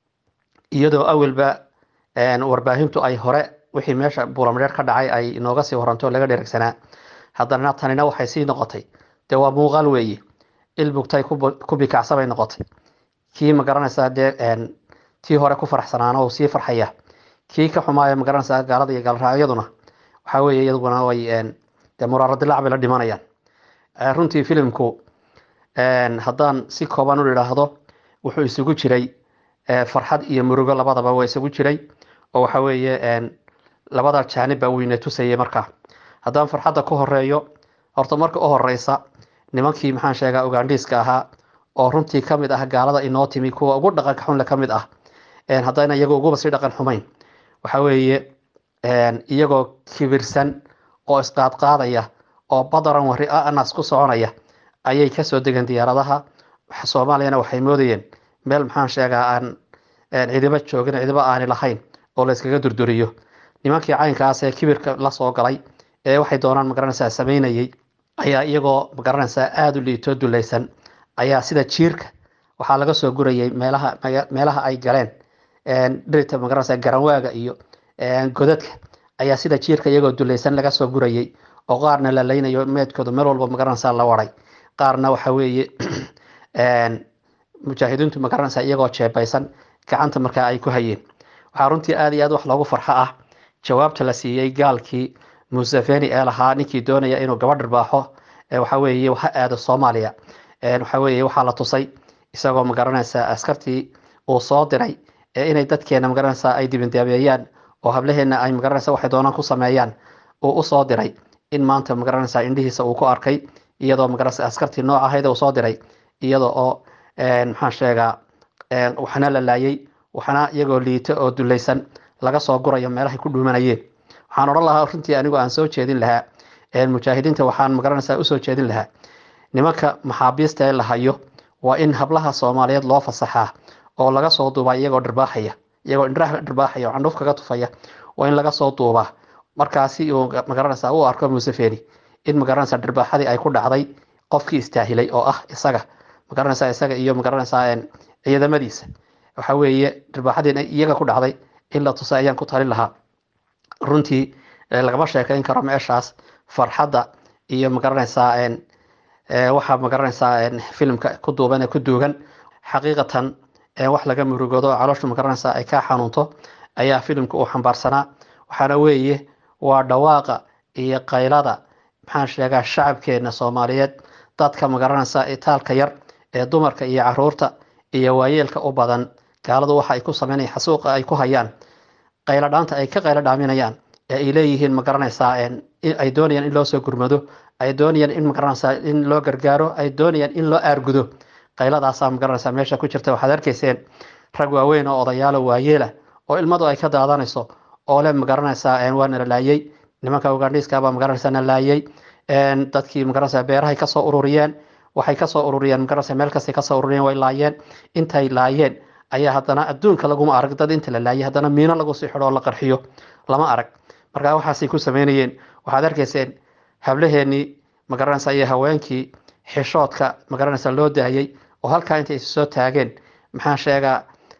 iyadoo awalba een, warbaahintu ay hore wixii meesha buulamdheer ka dhacay ay inooga sii waranto oo laga dheregsanaa haddana tanina waxay sii noqotay dee waa muuqaal weeye ilbugtay ku bu- ku bikacsabay noqotay kii magaranaysaa dee een, tii hore ku faraxsanaana uu sii farxaya kii ka xumaaya magaranaysaa gaalada iyo gaalraacyaduna waxaa weeye iyaduna way een, dee muraaradilaac bay la dhimanayaan Eh, runtii filimku een, haddaan si kooban u idhaahdo wuxuu isugu jiray eh, farxad iyo murugo labadaba waa isugu jiray oo waxa weeye een, labada jaanib baa weyne tusayay markaa haddaan farxadda ku horeeyo horta marka u horeysa nimankii maxaan sheegaa ugandhiiska ahaa oo runtii ka mid ah gaalada inoo timi kuwa ugu dhaqanka xunle ka mid ah een, haddayna iyagu uguba sii dhaqan xumayn waxa weeye een, iyagoo kibirsan oo isqaadqaadaya oo badaran wari anas ku soconaya ayay kasoo degeen diyaaradaha Waxa- soomaaliyana waxay moodayeen meel maxaan sheegaa aan een, cidiba joogin cidiba aani lahayn oo la iskaga durduriyo nimankii caynkaas ee kibirka la soo galay ee waxay doonaan magaranaysaa sameynayay ayaa iyagoo magaranaysaa aada u liitoo dulaysan ayaa sida jiirka waxaa laga soo gurayay meelaha maga- meelaha ay galeen een, dhirta magaranaysaa garanwaaga iyo een, godadka ayaa sida jiirka iyagoo dulaysan laga soo gurayay oo qaarna la leynayo meedkooda meel walba magaranaysaa la waray qaarna waxa weeye een, mujaahidiintu magaranaysaa iyagoo jeebaysan gacanta markaa ay ku hayeen waxaa runtii aada iyo aad wax loogu farxo ah jawaabta la siiyey gaalkii museveni ee lahaa ninkii doonaya inuu gabadh dharbaaxo ee waxa weeye waxa aado soomaaliya Een, waxa weeye waxaa la tusay isagoo magaranaysaa askartii uu soo diray ee inay dadkeena magaranaysaa ay dibindaabeeyaan oo hablaheena ay magaranaysaa waxay doonaan ku sameeyaan uu usoo diray in maanta magaranaysaa indhihiisa uu ku arkay iyadoo magaranaysaa askartii nooc ahayd uu soo diray iyadoo oo een, maxaan sheegaa een, waxna la laayay waxna iyagoo liito oo dulaysan laga soo gurayo meelahay ku dhuumanayeen waxaan odhan lahaa runtii anigu aan soo jeedin lahaa een, mujaahidiinta waxaan magaranaysaa usoo jeedin lahaa nimanka maxaabiista ee la hayo waa in hablaha soomaaliyeed loo fasaxaa oo laga soo duubaa iyagoo dhirbaaxaya iyagoo indhaha dhirbaaxaya oo candhuuf kaga tufaya waa in laga soo duubaa markaasi uu magaranaysaa u arko museveni in magaranaysaa dhirbaaxadii ay ku dhacday qofkii istaahilay oo ah isaga magaranaysaa isaga iyo magaranaysaa ciidamadiisa waxa weeye dharbaaxadii iyaga ku dhacday in la tusay ayaan ku talin lahaa runtii lagama sheekayn karo meeshaas farxadda iyo magaranaysaa waxaa magaranaysaa filimka ku duuban ee ku duugan xaqiiqatan wax laga murugoodo calooshu magaranaysaa ay ka xanuunto ayaa filimka uu xambaarsanaa waxaana weeye waa dhawaaqa iyo qaylada maxaan sheegaa shacabkeena soomaaliyeed dadka magaranaysaa itaalka yar ee dumarka iyo caruurta iyo waayeelka u badan gaaladu waxa ay ku sameynayaan xasuuqa ay ku hayaan qaylo dhaanta ay ka qaylo dhaaminayaan ee ay leeyihiin magaranaysaa ay doonayaan in loo soo gurmado ay doonayaan in magaranaysaa in loo gargaaro ay doonayaan in loo aargudo qayladaasaa magaranaysaa meesha ku jirta waxaad arkayseen rag waaweyn oo odayaalo waayeela oo ilmadu ay ka daadanayso oo le magaranaysaa waa nala laayey nimanka ugandhiiskabaa magaranaysaa na laayey dadkii magaranaysaa beerahay kasoo ururiyeen waxay kasoo ururiyeen magaranaysaa meel kastay kasoo ururiyeen way laayeen intay laayeen ayaa haddana adduunka laguma arag dad inta la laayay haddana miino lagu sii xidho oo la qarxiyo lama arag marka waxaasay ku sameynayeen waxaad arkayseen hablaheenii magaranaysaa iyo haweenkii xishoodka magaranaysaa loo daayey oo halkaa intay isu soo taageen maxaan sheegaa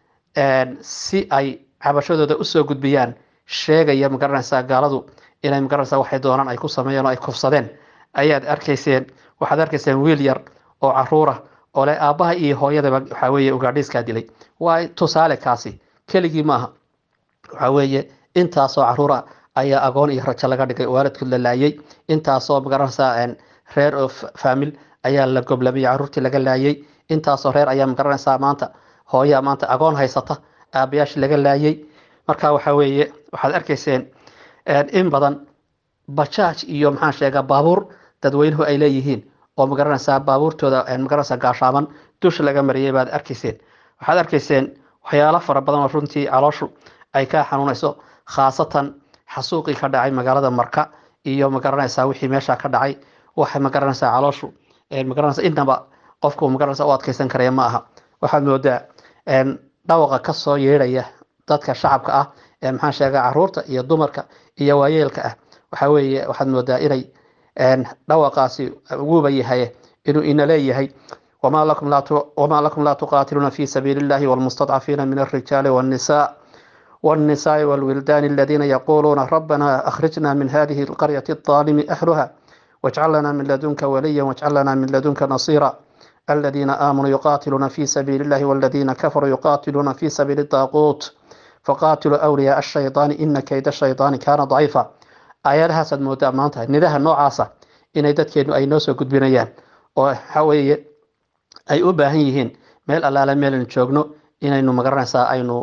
si ay cabashadooda usoo gudbiyaan sheegaya magaranaysaa gaaladu inay magaranaysaa waxay doonaan ay ku sameeyeen oo ay kufsadeen ayaad arkayseen waxaad arkayseen wiil yar oo caruura oo le aabbaha iyo hooyadaba waxaa weeye ugaadhiiskaa dilay waa tusaale kaasi keligii maaha waxaa weeye intaasoo caruura ayaa agoon iyo rajo laga dhigay waalidkood la laayay intaasoo magaranaysaa reer oo faamil ayaa la goblamiyey caruurtii laga laayay intaasoo reer ayaa magaranaysaa maanta hooyaa maanta agoon haysata aabayaashii laga laayay marka waxa weeye waxaad arkayseen in badan bajaaj iyo maxaan sheegaa baabuur dadweynuhu ay leeyihiin oo magaranaysaa baabuurtooda magaranaysaa gaashaaban dusha laga mariyay baad arkayseen waxaad arkayseen waxyaalo fara badan oo runtii calooshu ay ka xanuunayso khaasatan xasuuqii ka dhacay magaalada marka iyo magaranaysaa wixii meesha ka dhacay waxay magaranaysaa calooshu magaranaysaa inaba qofku magaranaysaa u adkeysan karaya ma aha waxaad moodaa dhawaqa kasoo yeedhaya dadka shacabka ah ee maxaan sheegaa caruurta iyo dumarka iyo waayeelka ah waxa weeye waxaad moodaa inay dhawaqaasi uguba yahay inuu ina leeyahay وما لكم لا وما لكم لا تقاتلون في سبيل الله والمستضعفين من الرجال والنساء والنساء والولدان الذين يقولون ربنا أخرجنا من هذه القرية الظالم أهلها واجعل لنا من لدنك وليا واجعل لنا من لدنك نصيرا الذين آمنوا يقاتلون في سبيل الله والذين كفروا يقاتلون في سبيل الطاغوت فقاتلوا أولياء الشيطان إن كيد الشيطان كان ضعيفا آياتها سد مودا مانتا ندها نوعاسا إن dadkeenu ay noo soo gudbinayaan oo waxa weeye ay u baahan yihiin meel allaale meelan joogno inaynu magaranaysaa aynu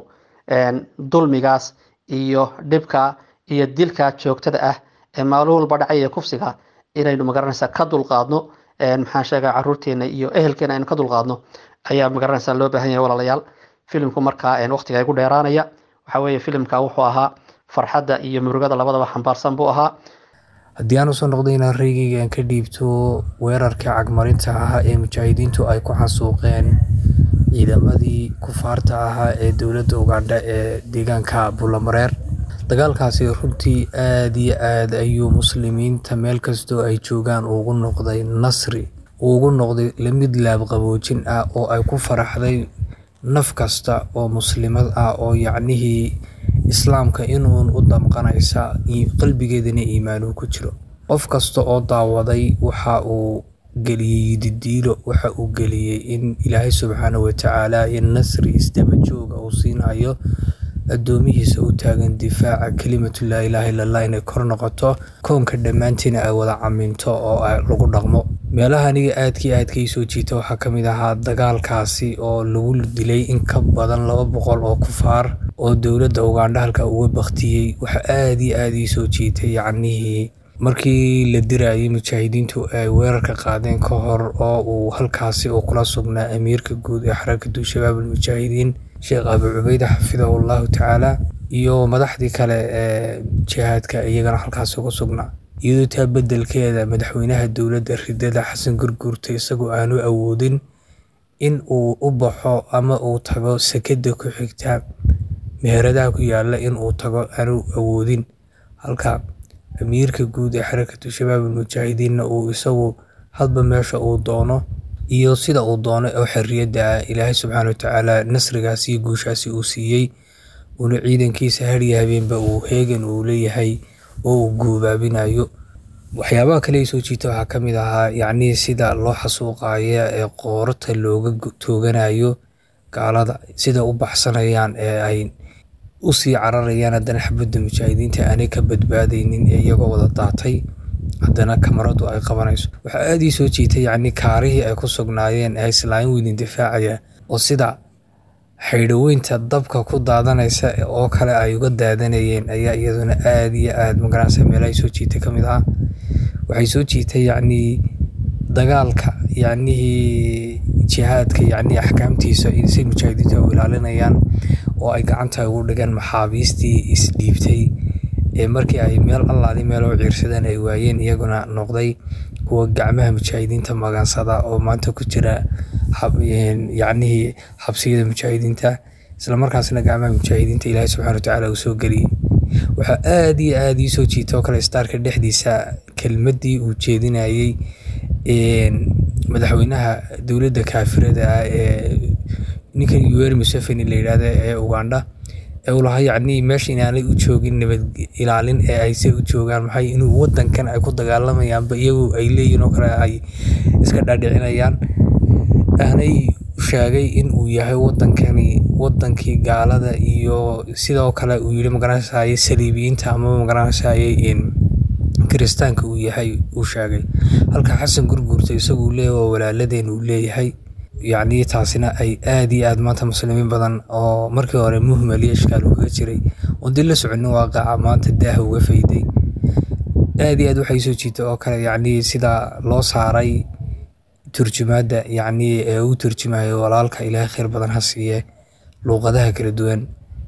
dulmigaas iyo dhibka iyo dilka joogtada ah ee maalin walba dhacaya kufsiga inaynu magaranaysaa ka dulqaadno maxaan sheegaa caruurteena iyo ehelkeena aynu ka dulqaadno ayaa magaranaysaa loo baahan yahay walaalayaal filimku markaa waqtiga igu dheeraanaya waxa weeye filimka wuxuu ahaa farxadda iyo murugada labadaba xambaarsan buu ahaa haddii aan usoo noqday inaan reygeyga aan ka dhiibto weerarkii cagmarinta ahaa ee mujaahidiintu ay ku xasuuqeen ciidamadii kufaarta ahaa ee dowladda ugandha ee deegaanka bulamareer dagaalkaasi runtii aada iyo aad ayuu muslimiinta meel kastoo ay joogaan ugu noqday nasri ugu noqday lamid laabqaboojin ah oo ay ku faraxday naf kasta oo muslimad ah oo yacnihii islaamka inuun u damqanaysa qalbigeedana iimaanuu ku jiro qof kasta oo daawaday waxa uu geliyey didiilo waxa uu geliyey in ilaahay subxaana watacaala in nasri isdaba jooga uu siinayo addoomihiisa u taagan difaaca kelimatu laa ilaaha illallah inay kor noqoto koonka dhammaantiina ay wada caminto oo lagu dhaqmo meelaha aniga aadkii aadka ii soo jiita waxaa ka mid ahaa dagaalkaasi oo lagu dilay in ka badan laba boqol oo kufaar oo dowladda ugandha halka uga baktiyey waxa aada iyo aada ii soo jiitay yacnihii markii la dirayay mujaahidiintu ay weerarka qaadeen ka hor oo uu halkaasi uu kula sugnaa amiirka guud ee xarakatu shabaab almujaahidiin sheekh abu cubeyde xafidahu allahu tacaala iyo madaxdii kale ee jihaadka iyagana halkaasi ugu sugnaa iyadoo taa beddelkeeda madaxweynaha dowladda ridada xasan gurguurta isagoo aanu awoodin in uu u baxo ama uu tago sekada ku xigta meheradaha ku yaala in uu tago aanu awoodin halka amiirka guud ee xarakatu shabaab almujaahidiinna uu isagu hadba meesha uu doono iyo sida uu doonay oo xorriyadda ah ilaahay subxaana watacaala nasrigaasi iyo guushaasi uu siiyey uuna ciidankiisa hariya habeenba uu heegan uu leeyahay oo uu guubaabinayo waxyaabaha kale ay soo jiita waxaa ka mid ahaa yacnii sida loo xasuuqaya ee qoorata looga gu- tooganayo gaalada sida u baxsanayaan ee ay usii cararayaan haddana xabadda mujaahidiinta aanay ka badbaadaynin ee iyagoo wada daatay haddana kamaradu ay qabanayso waxaa aada ii soo jiitay yacni kaarihii ay ku sugnaayeen ee islaamin weydin difaacaya oo sida xaydhaweynta dabka ku daadanaysa oo kale ay uga daadanayeen ayaa iyaduna aada iyo aada magaranaysa meelahay soo jiitay ka mid ah waxay soo jiitay yacnii dagaalka yacnihii jihaadka yacnii axkaamtiisa in si mujaahidiinta u ilaalinayaan oo ay gacanta ugu dhigaan maxaabiistii isdhiibtay ee markii ay meel allaali meel oo ciirsadaan ay waayeen iyaguna noqday kuwa gacmaha mujaahidiinta magansada oo maanta ku jira xab- een, yacnihii xabsiyada mujaahidiinta islamarkaasna gacmaha mujaahidiinta ilaahay subxaana watacaala uu soo geliyey waxaa aada iyo aada ii soo jiita oo kale staarka dhexdiisa kelmaddii uu jeedinayey een, madaxweynaha dowladda kaafirada ah ee ninkan yoweri museveni la yidhaahdo ee ugandha ee uu lahaa yacnii meesha inaanay u joogin nabad ilaalin ee ayse u joogaan maxay inuu wadankan ay ku dagaalamayaanba iyagu ay leeyihin oo kale ay iska dhaadhicinayaan aanay sheegay in uu yahay wadankani wadankii gaalada iyo sidoo kale uu yidhi magaranaysaye saliibiyiinta ama magaranaysaye in kiristaanka uu yahay uu sheegay halka xasan gurguurta isagu uu leeyahay waa walaaladeen uu leeyahay yacnii taasina ay aada iyo aada maanta muslimiin badan oo markii hore muhmal iyo ishkaal ugaga jiray oo dib la soconin waaqaca maanta daaha uga fayday aada iyo aad waxay soo jiita oo kale yacnii sida loo saaray turjumaadda yacnii ee uu turjumayo walaalka ilaahay khayr badan ha siiye luuqadaha kala duwan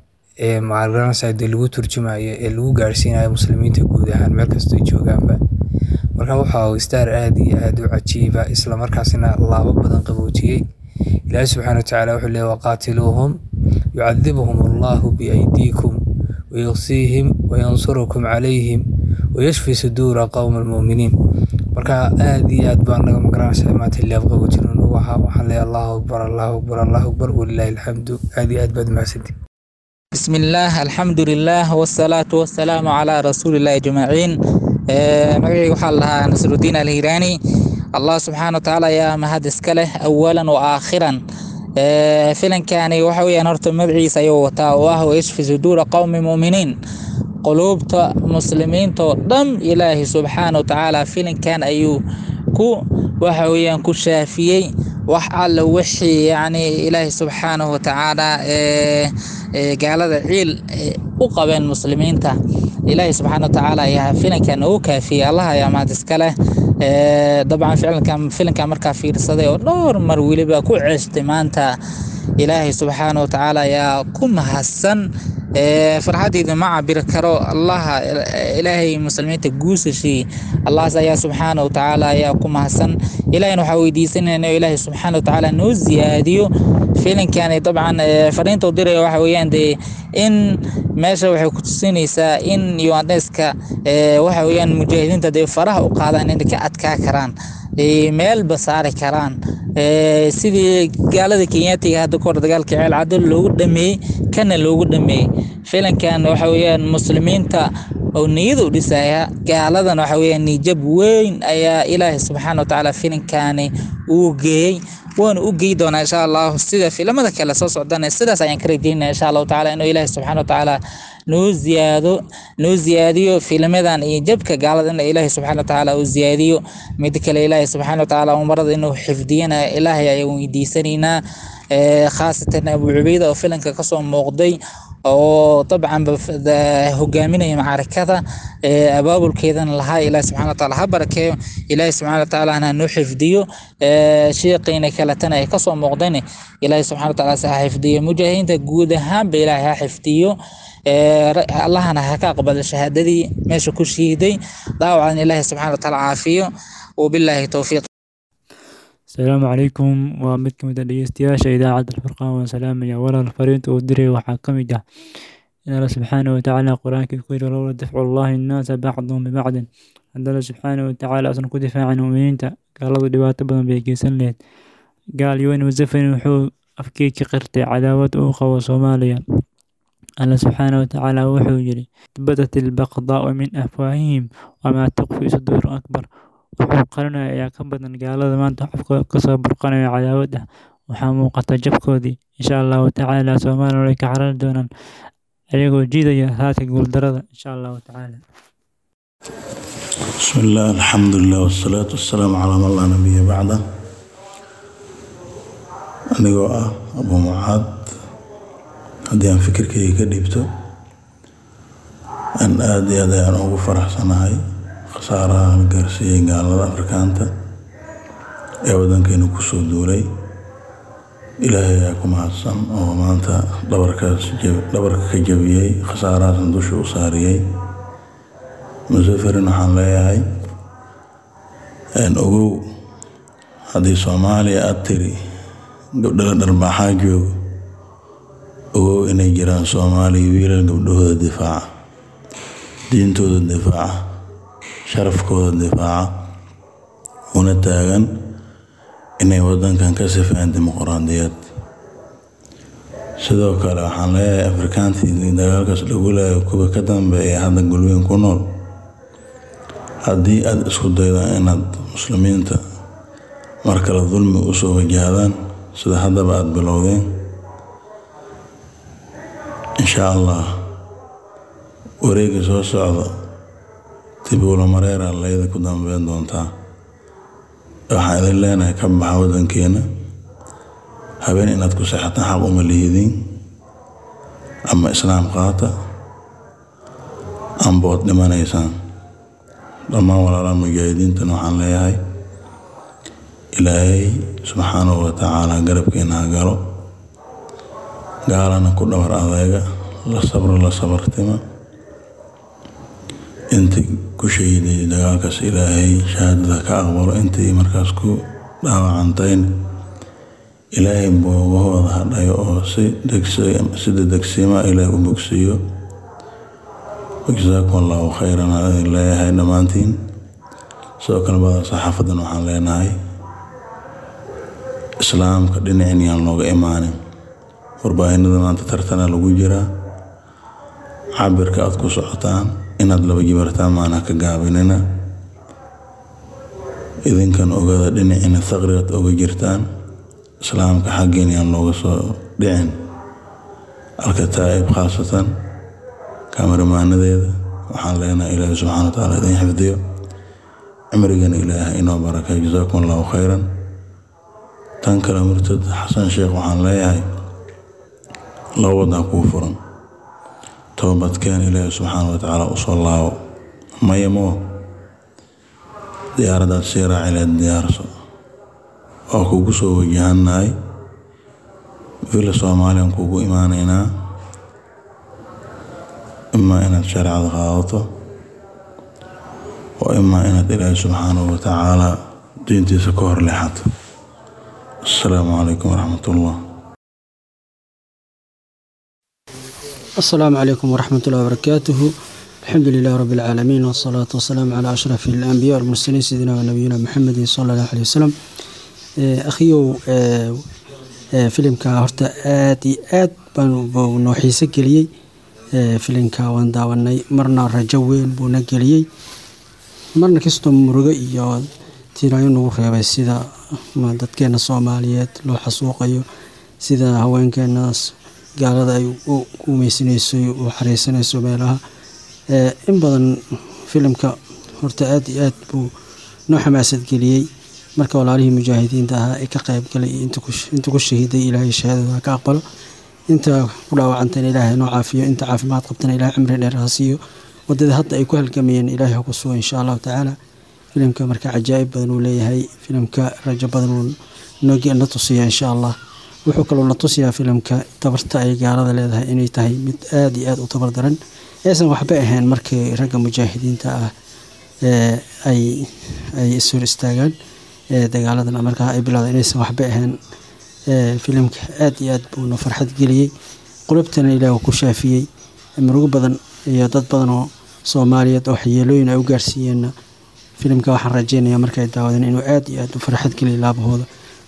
ee magaranaysa dee lagu turjumayo ee lagu gaarsiinayo muslimiinta guud ahaan meel kastoo ay joogaanba marka waxa uu staar aada iyo aada u cajiiba islamarkaasina laabo badan qaboojiyey ilaahi subxaana watacaala wuxuu leeyahy waqaatiluuhum yucadibuhum allahu biaydiikum wayuqsiihim wayansurukum calayhim wayashfi suduura qowma almu'miniin marka aada iyo aad baan naga magaranaysa maanta leeb qaboojin ugu ahaa waxaan leeyahay allahu akbar allahu akbar allahu akbar walilaahi alxamdu aada iyo aad baad mahadsantihin بسم الله الحمد لله والصلاة والسلام على رسول الله أجمعين magacayga waxaa la dhahaa nasrudiin alhiraani allah subxaana wa tacaala ayaa mahad iska leh awalan wa aakhiran Eh, filankani waxa weeyaan horta magaciisa ayuu wataa oo ah wayashfi suduura qowmi muuminiin quluubta muslimiinta oo dhan ilaahi subxaana wa tacaala filankan ayuu ku waxa weeyaan ku shaafiyey wax alla wixii yacni ilaahi subxaanahu wa tacaala ee ee gaalada ciil ee u qabeen muslimiinta ilaahi subxaana wa tacaala ayaa filankan ugu kaafiyey allah ayaa mahad iska leh Ee, dabcan ficilkan filankan markaa fiirsaday oo dhowr mar weliba ku ceestay maanta ilaahay subxaana wa tacaala ayaa ku mahadsan Ee, farxadeyda ma cabiri karo allaha ilaahay muslimiinta guusashii allahas ayaa subxaana wa tacaala ayaa ku mahadsan ilahayna waxaa weydiisanayna inuu ilaahay subxaana wa tacaala noo ziyaadiyo filankani dabcan ee, fariinta u diraya waxa weeyaan dee in meesha waxay ku tusinaysaa in yuandeska waxa weeyaan mujaahidiinta dee faraha u qaadaan inay ka adkaa karaan ee, meelba saari karaan Ee, sidii gaalada kenyaatiga hadda kahor dagaalka ceel caddo loogu dhameeyey kana loogu dhameeyey filankan waxa weeyaan muslimiinta oo niyada u dhisaya gaaladan waxa weeyaan niyjab weyn ayaa ilaahay subxaana wa tacaala filankani uu geeyey waana u geyi doonaa insha allahu sida filamada kale soo socdana sidaas ayaan ka rajeynaya insha allahu tacaala inuu ilaahay subxaana wa tacaala noo ziyaado noo ziyaadiyo filmadan iyo jabka gaalada in ilaahay subxaana wa tacaala uu ziyaadiyo mid kale ilaahay subxaana wa tacaala umarada inuu xifdiyana ilaahay ayaan weydiisanaynaa Ee, khaasatan abu cubayda oo filanka kasoo muuqday oo dabcan ba f- da- hogaaminaya macrakada ee, abaabulkeedana lahaa ilaahi subxana wataala ha barakeeyo ilaahi subxana wataala ha noo xifdiyo Ee, sheeqiina kaletana ay kasoo muuqdeen ilaahi subxana wataala se ha xifdiyo mujaahidiinta guud ahaanba ilaahay ha xifdiyo Ee, ra- allahana ha ka aqbalo shahaadadii meesha ku shiiday daawacan ilaahi subxana wataala caafiyo wabilaahi towfiiq asalaamu calaykum waa mid ka mid ah dhegeystayaasha idaacadda alfurqaan waan salaamaya walaal fariinta uu diray waxaa ka mid ah in alla subxaana watacaala qur-aanka ku yidhi lowla dafcu llahi nnaasa bacdahum bibacdin haddana subxaana watacaala asan ku difaacin muuminiinta gaaladu dhibaato badan bay geysan lahayd gaal yuwen museveni wuxuu afkii ka qirtay cadaawad uu qabo soomaaliya alla subxaana watacaala wuxuu yidhi badat ilbaqdaau min afwaahihim wamaa tukfi suduuru akbar wuxuu qarinaya ayaa ka badan gaalada maanta xafkooda kasoo burqanaya cadaawad ah waxaa muuqata jabkoodii insha allahu tacaala soomaaliya way ka carari doonaan ayagoo jiidaya raadka guuldarada insha allahu tacaala بسم الله الحمد لله والصلاة والسلام على من لا نبي بعده anigoo ah abu mucaad haddii aan fikirkayga ka dhiibto aan aada iyo aad ayaan ugu faraxsanahay khasaaraha la gaarsiiyey gaalada afrikaanta ee waddankeena kusoo duulay ilaahay ayaa ku mahadsan oo maanta dhabarkaas dhabarka ka jabiyey khasaarahaasna dusha u saariyey musaferin waxaan leeyahay ogow haddii soomaaliya aada tiri gabdhala dharbaaxaa joogo ogow inay jiraan soomaaliya wiilal gabdhahooda difaaca diintooda difaaca sharafkooda difaaca una taagan inay waddankan ka sifeen dimuqraadiyad sidoo kale waxaan leeyahay afrikaantii dagaalkaas lagu leeyahay kuwa ka dambeeya ee hadda gulweyn ku nool haddii aada isku daydaan inaad muslimiinta mar kale dulmi usoo wajahdaan sida haddaba aada bilowdeen insha allah wareega soo socda tibuula mareera layda ku dambeyn doontaa waxaan idin leenahay ka baxa waddankeena habeen inaad ku seexataan xaq uma lihidiin ama islaam qaata ambood dhimanaysaan dhammaan walaalaha mujaahidiintana waxaan leeyahay ilaahay subxaanahu wa tacaala garabkeena ha galo gaalana ku dhabar adeega la sabro la sabartima intii ku shahiday dagaalkaas ilaahay shahaadada ka aqbalo intii markaas ku dhaawacantayna ilaahay boogahooda hadhayo oo si sida degsiima ilaahay u bogsiiyo wajazaakum allahu khayran aan idin leeyahay dhammaantiin sidoo kale bada saxaafadan waxaan leenahay islaamka dhinacin yaan looga imaanin warbaahinada maanta tartana lagu jiraa cabirka aad ku socotaan inaad laba jibartaan maana ka gaabinina idinkan ogada dhinacina faqrigaad oga jirtaan islaamka xaggiin yaan looga soo dhicin alkataa'ib khaasatan kamaramaanadeeda waxaan leenahay ilaahi subxana wa tacaala idin xifdiyo cimrigana ilaahay inoo barakay jazaakum allahu khayran tan kale murtad xasan sheekh waxaan leeyahay laba wadan kuu furan toobadkeen ilaahi subxaana wa tacaala usoo laabo maya moo diyaaradaad sii raacileed diyaarso oo kugu soo wajahannahay villa soomaaliyan kugu imaanaynaa imaa inaad shareecada qaadato oo imaa inaad ilaahi subxaanahu wa tacaala diintiisa ka hor leexato asalaamu calaykum waraxmat ullah السلام عليكم ورحمة الله وبركاته الحمد لله رب العالمين والصلاة والسلام على أشرف الأنبياء والمرسلين سيدنا ونبينا محمد صلى الله عليه وسلم أخيو filimka horta aad iyo aad buu noo xiise geliyey filimka waan daawanay marna rajo weyn buuna geliyey marna kastoo murugo iyo tiiraayo nagu reebay sida dadkeena soomaaliyeed loo xasuuqayo sida haweenkeenaas gaalada ay u umeysanayso u xareysanayso meelaha in badan filimka horta aad iyo aad buu noo xamaasad geliyey marka walaalihii mujaahidiinta ahaa ee ka qayb galay inta ku shahiiday ilaahay shahaadada ka aqbalo inta ku dhaawacantana ilaahay noo caafiyo inta caafimaad qabtana ilahay cimri dheer ha siiyo wadada hadda ay ku halgamayeen ilaahay ha ku sugo insha allahu tacaala filimka marka cajaa'ib badan uu leeyahay filimka rajo badan uu na tusiya insha allah wuxuu kaloo na tusiyaa filimka tabarta ay gaalada leedahay inay tahay mid aada iyo aada u tabar daran aysan waxba ahayn markii ragga mujaahidiinta ah ay ay ishor istaagaan dagaaladan markaa ay bilowda inaysan waxba ahayn filimka aada iyo aad buuna farxad geliyey qulubtana ilaah ku shaafiyey murugo badan iyo dad badan oo soomaaliyeed oo waxyeelooyin ay u gaarsiiyeenna filimka waxaan rajeynayaa markay daawadeen inuu aada iyo aada u farxad geliya laabahooda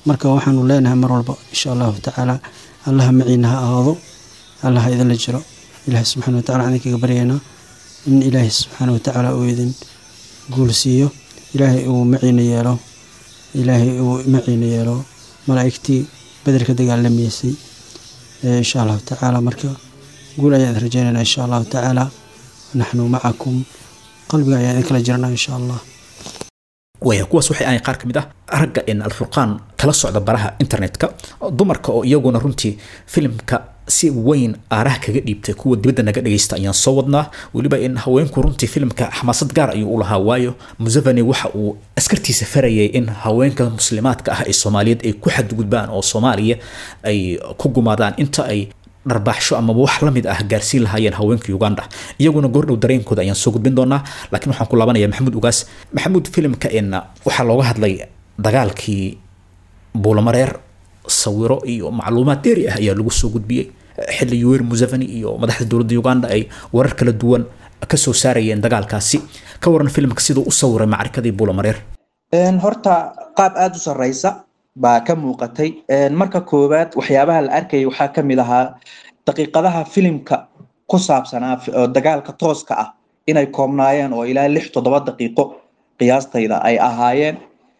marka waxaanu leenahay mar walba insha allahu tacaala allaha maciina ha ahaado allaha idinla jiro ilaahay subxaana watacala waxaan idinkaga baryaynaa in ilaahay subxaana watacaala uu idin guulsiiyo ilaahay uu maciina yeelo ilaahay uu maciina yeelo malaa'igtii bederka dagaalamaysay insha allahu tacaala marka guul ayaan idin rajaynaynaa insha allahu tacaala naxnu macakum qalbiga ayaan idin kala jirnaa insha allah waya kuwaas waxay ahayn qaar ka mid ah ragga in alfurqaan kala socda baraha internetka dumarka oo iyaguna runtii filimka si weyn aaraha kaga dhiibtay kuwa dibadda naga dhagaysta ayaan soo wadnaa weliba in haweenku runtii filimka xamaasad gaar ayuu u lahaa waayo museveni waxa uu askartiisa farayay in haweenka muslimaadka ah ee soomaaliyeed ay ku xadgudbaan oo soomaaliya ay ku gumaadaan inta ay dharbaaxsho amaba wax la mid ah gaarsiin lahaayeen haweenka uganda iyaguna goordhow dareenkooda ayaan soo gudbin doonaa laakiin waxaan ku laabanaya maxamuud ugaas maxamuud filimka in waxaa looga hadlay dagaalkii buulamareer sawiro iyo macluumaad dheeri ah ayaa lagu soo gudbiyey xilli yuwer museveni iyo madaxda dowladda uganda ay warar kala duwan ka soo saarayeen dagaalkaasi ka waran filimka siduu u sawiray macrikadii buulamareer horta qaab aada u sarreysa baa ka muuqatay marka koowaad waxyaabaha la arkayay waxaa ka mid ahaa daqiiqadaha filimka ku saabsanaa oo dagaalka tooska ah inay koobnaayeen oo ilaa lix toddoba daqiiqo qiyaastayda ay ahaayeen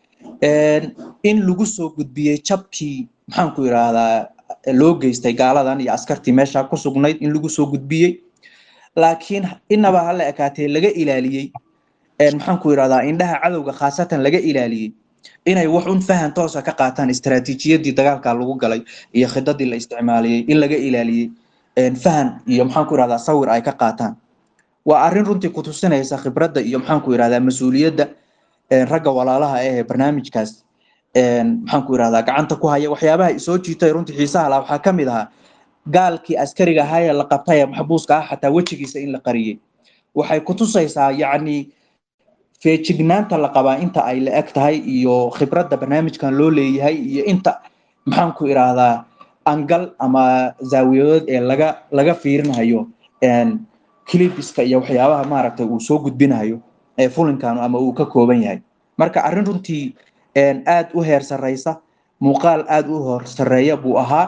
in lagu soo gudbiyey jabkii maxaanku yidhaahdaa loo geystay gaaladan iyo askartii meesha ku sugnayd in lagu soo gudbiyey laakiin inaba hala ekaatee laga ilaaliyey maxaanku yidhahdaa indhaha cadowga khaasatan laga ilaaliyey inay wax un fahan toosa ka qaataan istaraatiijiyadii dagaalka lagu galay iyo khidadii la isticmaaliyey in laga ilaaliyey fahan iyo maxaanku yidhahdaa sawir ay ka qaataan waa arrin runtii kutusinaysa khibradda iyo maxaanku yidhahdaa mas-uuliyadda ragga walaalaha ah ee barnaamijkaas maxaanku yidhahdaa gacanta ku haya waxyaabaha isoo jiitay runtii xiisaha laha waxaa ka mid ahaa gaalkii askariga ahaa ee la qabtay ee maxbuuska ah xataa wejigiisa in la qariyey waxay kutusaysaa yacni feejignaanta la qabaa inta ay la eg tahay iyo khibradda barnaamijkan loo leeyahay iyo inta maxaanku idhaahdaa angal ama zaawiyadood ee laga laga fiirinayo clibiska iyo waxyaabaha maaragtay uu soo gudbinayo ee fulinkan ama uu ka kooban yahay marka arrin runtii aad u heer sarreysa muuqaal aad u hor sarreeya buu ahaa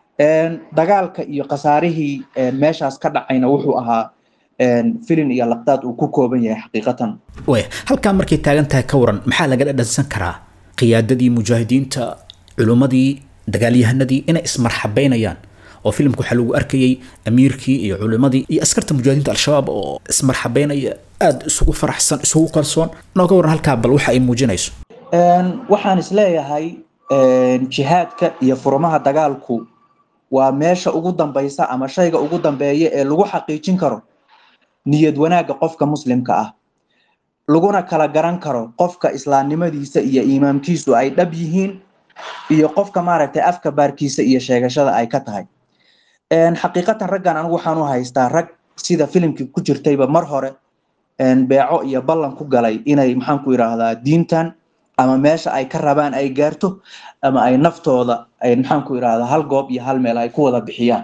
dagaalka iyo khasaarihii meeshaas ka dhacayna wuxuu ahaa filin iyo laqdaad uu ku kooban yahay xaqiiqatan waya halkaa markay taagan tahay ka waran maxaa laga dhadhansan karaa qiyaadadii mujaahidiinta culummadii dagaalyahanadii inay ismarxabeynayaan oo filimka waxaa lagu arkayay amiirkii iyo culimadii iyo askarta mujaahidiinta al-shabaab oo ismarxabeynaya aada isugu faraxsan isugu kalsoon nooga waran halkaa bal waxa ay muujinayso waxaan isleeyahay jihaadka iyo furmaha dagaalku waa meesha ugu dambaysa ama shayga ugu dambeeya ee lagu xaqiijin karo niyad wanaagga qofka muslimka ah laguna kala garan karo qofka islaamnimadiisa iyo iimaamkiisu ay dhab yihiin iyo qofka maaragtay afka baarkiisa iyo sheegashada ay ka tahay xaqiiqatan raggan anigu waxaan u haystaa rag sida filimkii ku jirtayba mar hore beeco iyo ballan ku galay inay maxaanku yidhaahdaa diintan ama meesha ay ka rabaan ay gaarto ama ay naftooda ay maxaanku yidhahdaa hal goob iyo hal meel ay ku wada bixiyaan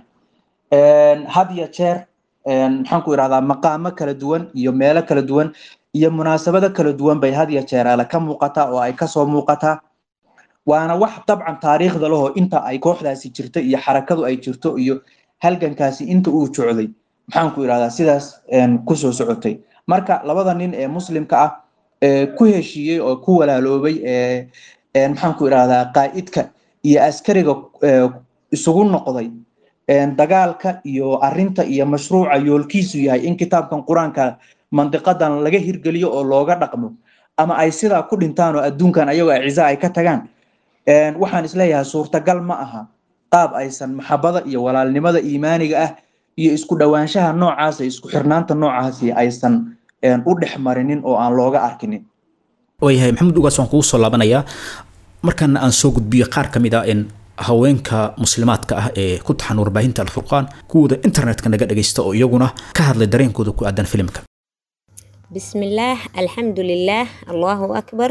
had ya jeer maxaanku yidhahdaa maqaamo kala duwan iyo meelo kala duwan iyo munaasabado kala duwan bay had ya jeer ale ka muuqataa oo ay kasoo muuqataa waana wax dabcan taariikhda lahoo inta ay kooxdaasi jirto iyo xarakadu ay jirto iyo halgankaasi inta uu jocday maxaanku yidhahdaa sidaas kusoo socotay marka labada nin ee muslimka ah ee ku heshiiyey oo ku walaaloobay ee maxaanku idhahdaa qaa'idka iyo askariga isugu noqday dagaalka iyo arinta iyo mashruuca yoolkiisu yahay in kitaabkan qur-aanka mandiqadan laga hirgeliyo oo looga dhaqmo ama ay sidaa ku dhintaan oo adduunkan ayagoo aciza ay ka tagaan waxaan isleeyahay suurtagal ma aha qaab aysan maxabada iyo walaalnimada iimaaniga ah iyo isku dhowaanshaha noocaasa isku xirnaanta noocaasi aysan u dhex marinin oo aan looga arkinin waayahay maxamed ugaas waan kugu soo laabanayaa markaana aan soo gudbiyo qaar ka mid ah in haweenka muslimaadka ah ee ku taxan warbaahinta alfurqaan kuwooda internetka naga dhagaysta oo iyaguna ka hadlay dareenkooda ku aadan filimka bismillaah alxamdulilaah allahu akbar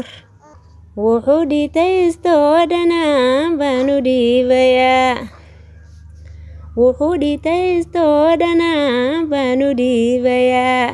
wuxuu dhitaystoo dhanaan baanu dhiibayaa wuxuu dhitaystoo dhanaan baanu dhiibayaa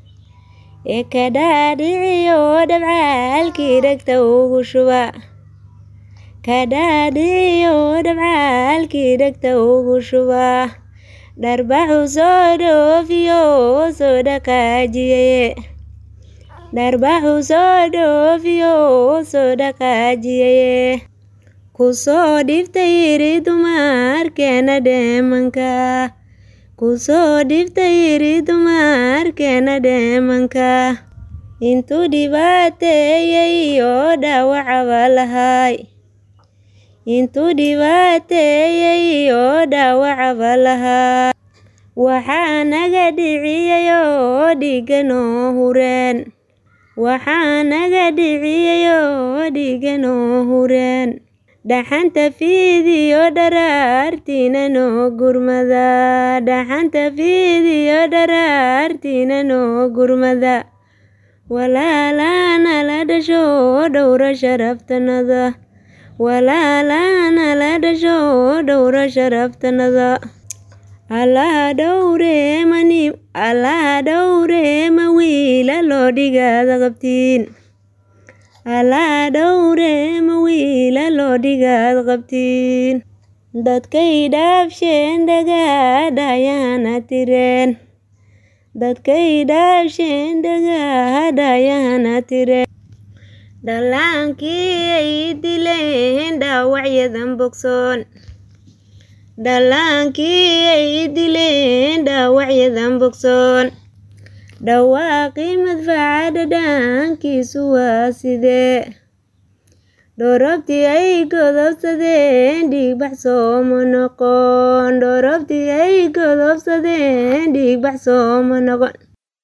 ee ka dhaadhiciyo dhabcaalkii dhegta ugu shuba ka dhaadhiyo dhabcaalkii dhegta ugu shuba dharbaxu soo dhoofiyo soo dhaqaajiye dharbaxu soo dhoofiyo soo dhaqaajiye kusoo dhiftay yiri dumarkeena dheemanka kusoo dhiftay yiri dumarkeena dheemanka intuu dhibaateeyey oo dhaawacaba lahay intuu dhibaateeyey oo dhaawacaba lahaa waxaa naga dhiciyay oo dhiga noo hureen waxaa naga dhiciyay oo dhiga noo hureen dhaxanta fiidiyo dharaartiina noo gurmada dhaxanta fiidiyo dharaartiina noo gurmada walaalana la dhasho dhowra sharaftanada walaalana la dhasho dhowra sharaftanada allaha dhowreemani allaha dhowreema wiila loo dhigaada qabtiin allaha dhowreema wiila loo dhigaad qabtiin dadkay dhaafsheen dhagaadhayahana tireen dadkay dhaafsheen dhagaadhayahana tireen dhallaankii ay dileen dhaawacyadan bogsoon dhallaankii ay dileen dhaawacyadan bogsoon dhawaaqii madfaca dhadhaankiisu waa sidee dhoorobtii ay godobsadeen dhiigbax sooma noqon dhoorobtii ay godobsadeen dhiigbax sooma noqon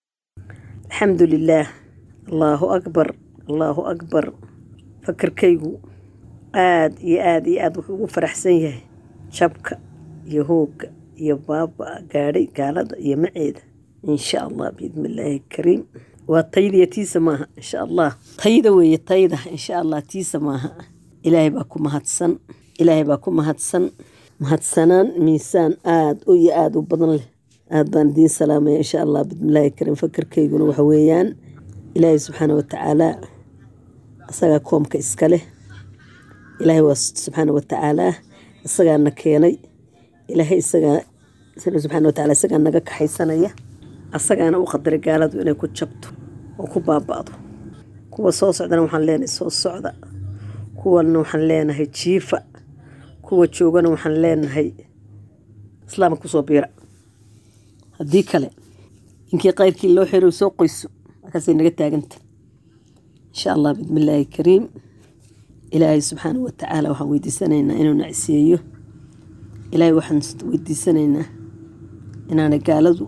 alxamdu lilaah allaahu akbar allaahu akbar fakarkaygu aad iyo aad iyo aad wuxuu ugu faraxsan yahay jabka iyo hoogga iyo baaba gaadhay gaalada iyo maceeda insha allah biidni illaahi kariim waa tayda iyo tiisa maaha insha allah tayda weeye tayda insha allah tiisa maaha ilaahay baa ku mahadsan ilaahay baa ku mahadsan mahadsanaan miisaan aad u iyo aada u badan leh aad baan idiin salaamaya insha allah biidnillaahi kariim fakarkayguna waxa weeyaan ilaahay subxaana watacaala isagaa koomka iska leh ilaahay waa subxaana watacaalaa isagaana keenay ilaahay isagaa subxaana wataala isagaa naga kaxaysanaya asagaana u qadaray gaaladu inay ku jabto oo ku baaba'do kuwa soo socdana waxaan leenahay soo socda kuwana waxaan leenahay jiifa kuwa joogana waxaan leenahay islaamka kusoo biira haddii kale inkii kayrkii loo xiro soo qoyso markaasay naga taaganta insha allah bismillaahi kariim ilaahay subxaana watacaala waxaan weydiisanaynaa inuu nacsiyeeyo ilaahay waxaan weydiisanaynaa inaanay gaaladu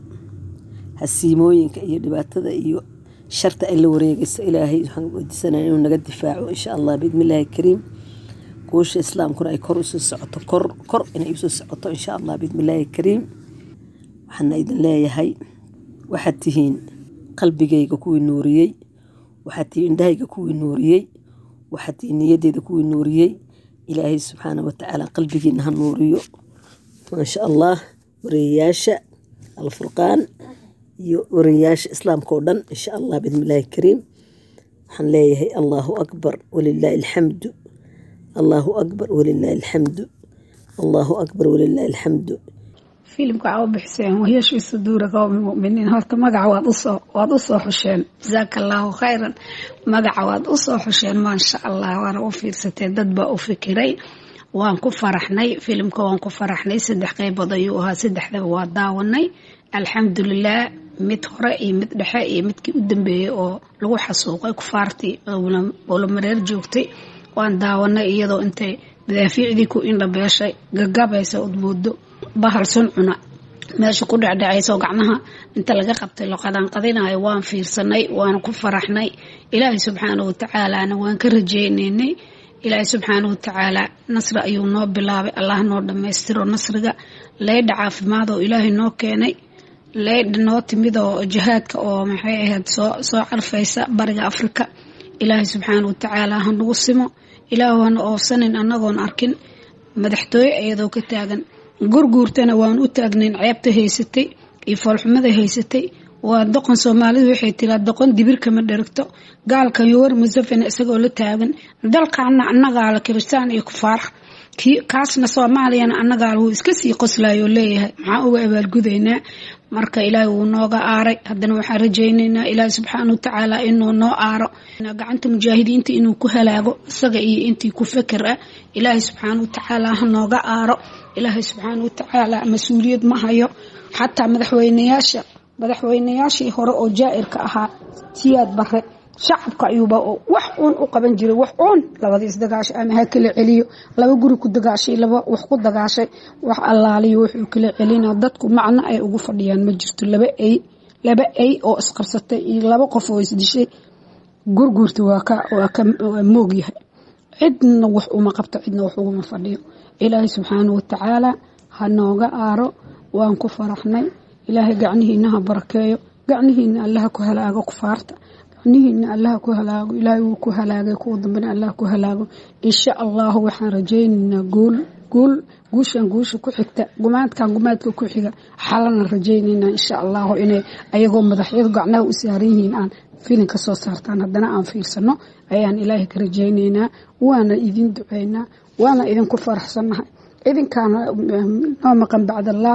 hasiimooyinka iyo dhibaatada iyo sharta ay la wareegayso ilaahay waxaan weydiisanaya inuu naga difaaco insha allah biidnillaahi kariim guusha islaamkuna ay kor usoo socoto kor kor inay usoo socoto insha allah biidnillaahi kariim waxaana idin leeyahay waxaad tihiin qalbigayga kuwii nuuriyey waxaad tihiin indhahayga kuwii nuuriyey waxaad tihiin niyadeyda kuwii nuuriyey ilaahay subxaana watacaala qalbigiina ha nuuriyo maasha allah wareeyayaasha alfurqaan iyo wariyayaasha islaamka oo dhan insha allah bismillaahi kariim waxaan leeyahay allaahu akbar walilaahi alxamdu allaahu akbar walilaahi alxamdu allaahu akbar walilaahi alxamdu filimka waxaa u bixiseen wahyashi suduura qowmi muminiin horta magaca waad usoo waad usoo xusheen jasaaka allaahu khayran magaca waad usoo xusheen maasha allah waana u fiirsateen dad baa u fikiray waan ku faraxnay filimka waan ku faraxnay saddex qeybood ayuu ahaa saddexdaba waa daawanay alxamdulilah mid hore iyo mid dhexe iyo midkii u dambeeyey oo lagu xasuuqay kufaartii owlamareer joogtay waan daawanay iyadoo intay madaafiicdii ku indhabeeshay gagabaysa od moodo bahal sun cuna meesha ku dhecdhecayso gacmaha inta laga qabtay loqadanqadinayo waan fiirsanay waana ku faraxnay ilaahay subxaana watacaalaana waan ka rajeynaynay ilaahay subxaana watacaala nasri ayuu noo bilaabay allah noo dhammaystiro nasriga leydha caafimaad oo ilaahay noo keenay leydha noo timid oo jihaadka oo maxay ahayd soo soo carfaysa bariga afrika ilaahay subxaana watacaala ha nagu simo ilaahu hana oofsanin annagoon arkin madaxtooye iyadoo ka taagan gurguurtana waan u taagnayn ceebta haysatay iyo foolxumada haysatay waa doqon soomaalidu waxay tiraa doqon dibir kama dheragto gaalkan yowar musafin isagoo la taagan dalkaana annagaa la kiristaan iyo kufaar kaasna soomaaliyana annagaa wuu iska sii qoslayo leeyahay maxaan uga abaalgudaynaa marka ilaahay wuu nooga aaray haddana waxaan rajaynaynaa ilaahay subxaana watacaala inuu noo aaro gacanta mujaahidiinta inuu ku halaago isaga iyo intii ku feker ah ilaahay subxaana watacaala ha nooga aaro ilaahay subxaana watacaala mas-uuliyad ma hayo xataa madaxweynayaasha madaxweynayaashii hore oo jaa-irka ahaa siyaad bare shacabka ayuuba wax uun u qaban jiray wax uun labada isdagaashay ama ha kala celiyo laba guri ku dagaashay laba wax ku dagaashay wax allaaliyo wuxuu kala celina dadku macno ay ugu fadhiyaan ma jirto laba ay laba ay oo isqabsatay iyo laba qof oo isdishay gurguurta waa ka waa ka moog yahay cidna wax uma qabto cidna wax uguma fadhiyo ilaahay subxaana watacaala ha nooga aaro waan ku faraxnay ilaahay gacnihiina ha barakeeyo gacnihiina allaha ku halaago kufaarta gacnihiina allaha ku halaago ilaahay wuu ku halaagay kuwa dambena allah ku halaago insha allahu waxaan rajaynaynaa guul guul guushan guusha ku xigta gumaadkan gumaadka ku xiga xalana rajaynaynaa insha allahu inay ayagoo madaxyadu gacnaha u saaran yihiin aan filin ka soo saartaan haddana aan fiirsano ayaan ilaahay ka rajaynaynaa waana idin duceynaa waana idinku faraxsannahay idinkaana noo maqan bacdallaah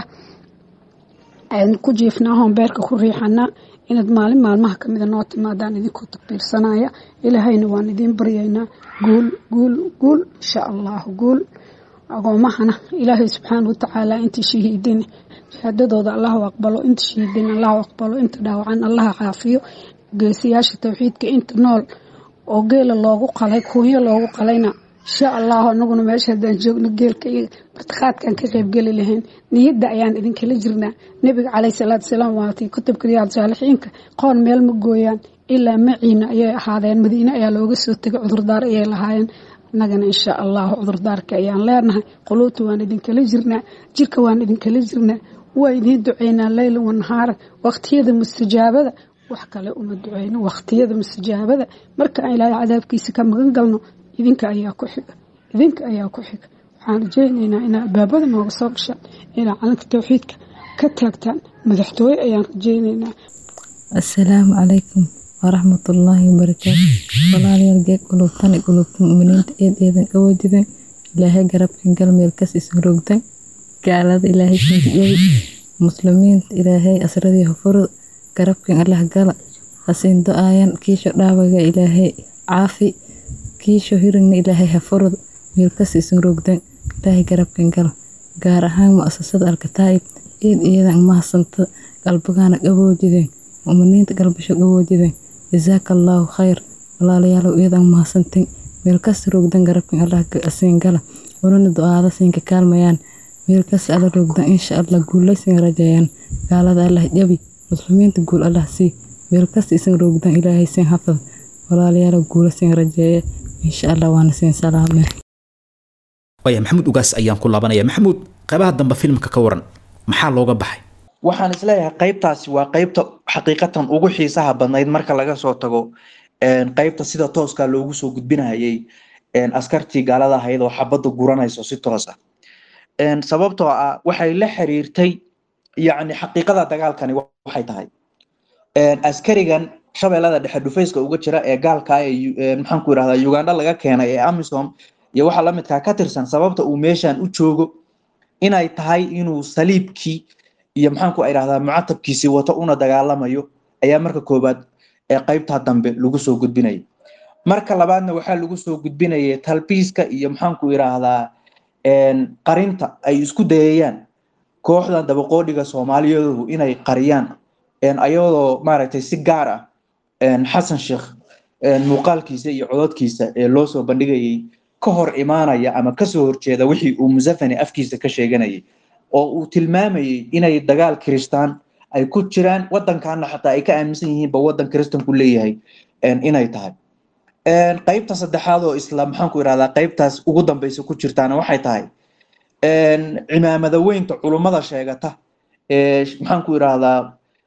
ku jiifnaahoon beerka ku riixanaa inaad maalin maalmaha kamida noo timaadaan idinkoo takbiirsanaya ilaahayna waan idiin baryaynaa guul guul guul insha allahu guul agoomahana ilaahay subxaana watacaala intii shahiidin shahaadadooda allahu aqbalo inta shahiidin allahu aqbalo inta dhaawacan allaha caafiyo geesiyaasha towxiidka inta nool oo geela loogu qalay kuunyo loogu qalayna insha allahu anaguna meesha haddaan joogno geelka iyo martiqaadkaan ka qaybgeli lahayn niyadda ayaan idinkala jirnaa nebiga caleyhi salaatu salaam waatay kutubka riyaad saalixiinka qoon meel ma gooyaan ilaa maciina ayay ahaadeen madiine ayaa looga soo tegay cudurdaar ayay lahaayeen annagana insha allahu cudurdaarka ayaan leenahay quluubta waan idinkala jirnaa jirka waan idinkala jirnaa waa idiin duceynaa leyla wanahaara waqtiyada mustajaabada wax kale uma duceyno waqtiyada mustajaabada marka aan ilaahay cadaabkiisa ka magan galno idinka ayaa ku xiga idinka ayaa ku xiga waxaan rajaynaynaa inaa albaabada nooga soo gashaan inaa calanka towxiidka ka taagtaan madaxtooye ayaan rajaynaynaa asalaamu calaykum waraxmatullaahi wabarakaatu walaalayaal geeg qulubtani qulubta muminiinta eed eedan qawoodiden ilaahay garabkan galmeelkas isrogdan gaalada ilaahay sindiyey muslimiinta ilaahay asradii hofurud garabkan allah gala hasiin do-aayan kiisho dhaawaga ilaahay caafi kiisho hirigna ilaahay hafurud meelkas isin rogdan ilaahay garabkan gala gaar ahaan muasasada alkataa'ib eed iyadan mahadsanta qalbagaana qaboojideen muminiinta galbasho qaboojideen jasaaka allaahu khayr walaalayaalow iyadan mahadsantin meelkas rogdan garabkan allah siin gala walana do-aada siinka kaalmayaan meelkas alla rogdan insha allah guulaysin rajeeyaan gaalada allah jabi muslimiinta guul allah sii meelkas isin rogdan ilaahay siin hafad walaalayaalow guulasin rajeeye insha allah waana siin salaame waaya maxamuud ugaas ayaan ku laabanaya maxamuud qaybaha dambe filmka ka waran maxaa looga baxay waxaan isleeyahay qaybtaasi waa qaybta xaqiiqatan ugu xiisaha badnayd marka laga soo tago qaybta sida tooska loogu soo gudbinayay askartii gaalada ahayd oo xabadda guranayso si toos ah sababtoo ah waxay la xiriirtay yacni xaqiiqada dagaalkani waxay tahay askarigan shabeellada dhexe dhufayska uga jira ee gaalka ee maxaanku yirahdaa uganda laga keenay ee amisom iyo waxa lamidkaa ka tirsan sababta uu meeshan u joogo inay tahay inuu saliibkii iyo maxaanku irahdaa mucatabkiisii wato una dagaalamayo ayaa marka koowaad ee qaybtaa dambe lagu soo gudbinaya marka labaadna waxaa lagu soo gudbinayay talbiiska iyo maxaanku yiraahdaa qarinta ay isku dayayaan kooxdan dabaqoodhiga soomaaliyaduhu inay qariyaan ayadoo maaragtay si gaar ah xasan sheekh muuqaalkiisa iyo cododkiisa ee loo soo bandhigayay ka hor imaanaya ama kasoo horjeeda wixii uu musafani afkiisa ka sheeganayay oo uu tilmaamayay inay dagaal kiristaan ay ku jiraan waddankaana xataa ay ka aaminsan yihiinba waddan kiristanku leeyahay inay tahay qaybta saddexaad oo isla maxaanku irahdaa qaybtaas ugu dambeysa ku jirtaana waxay tahay cimaamada weynta culummada sheegata ee maxaanku irahdaa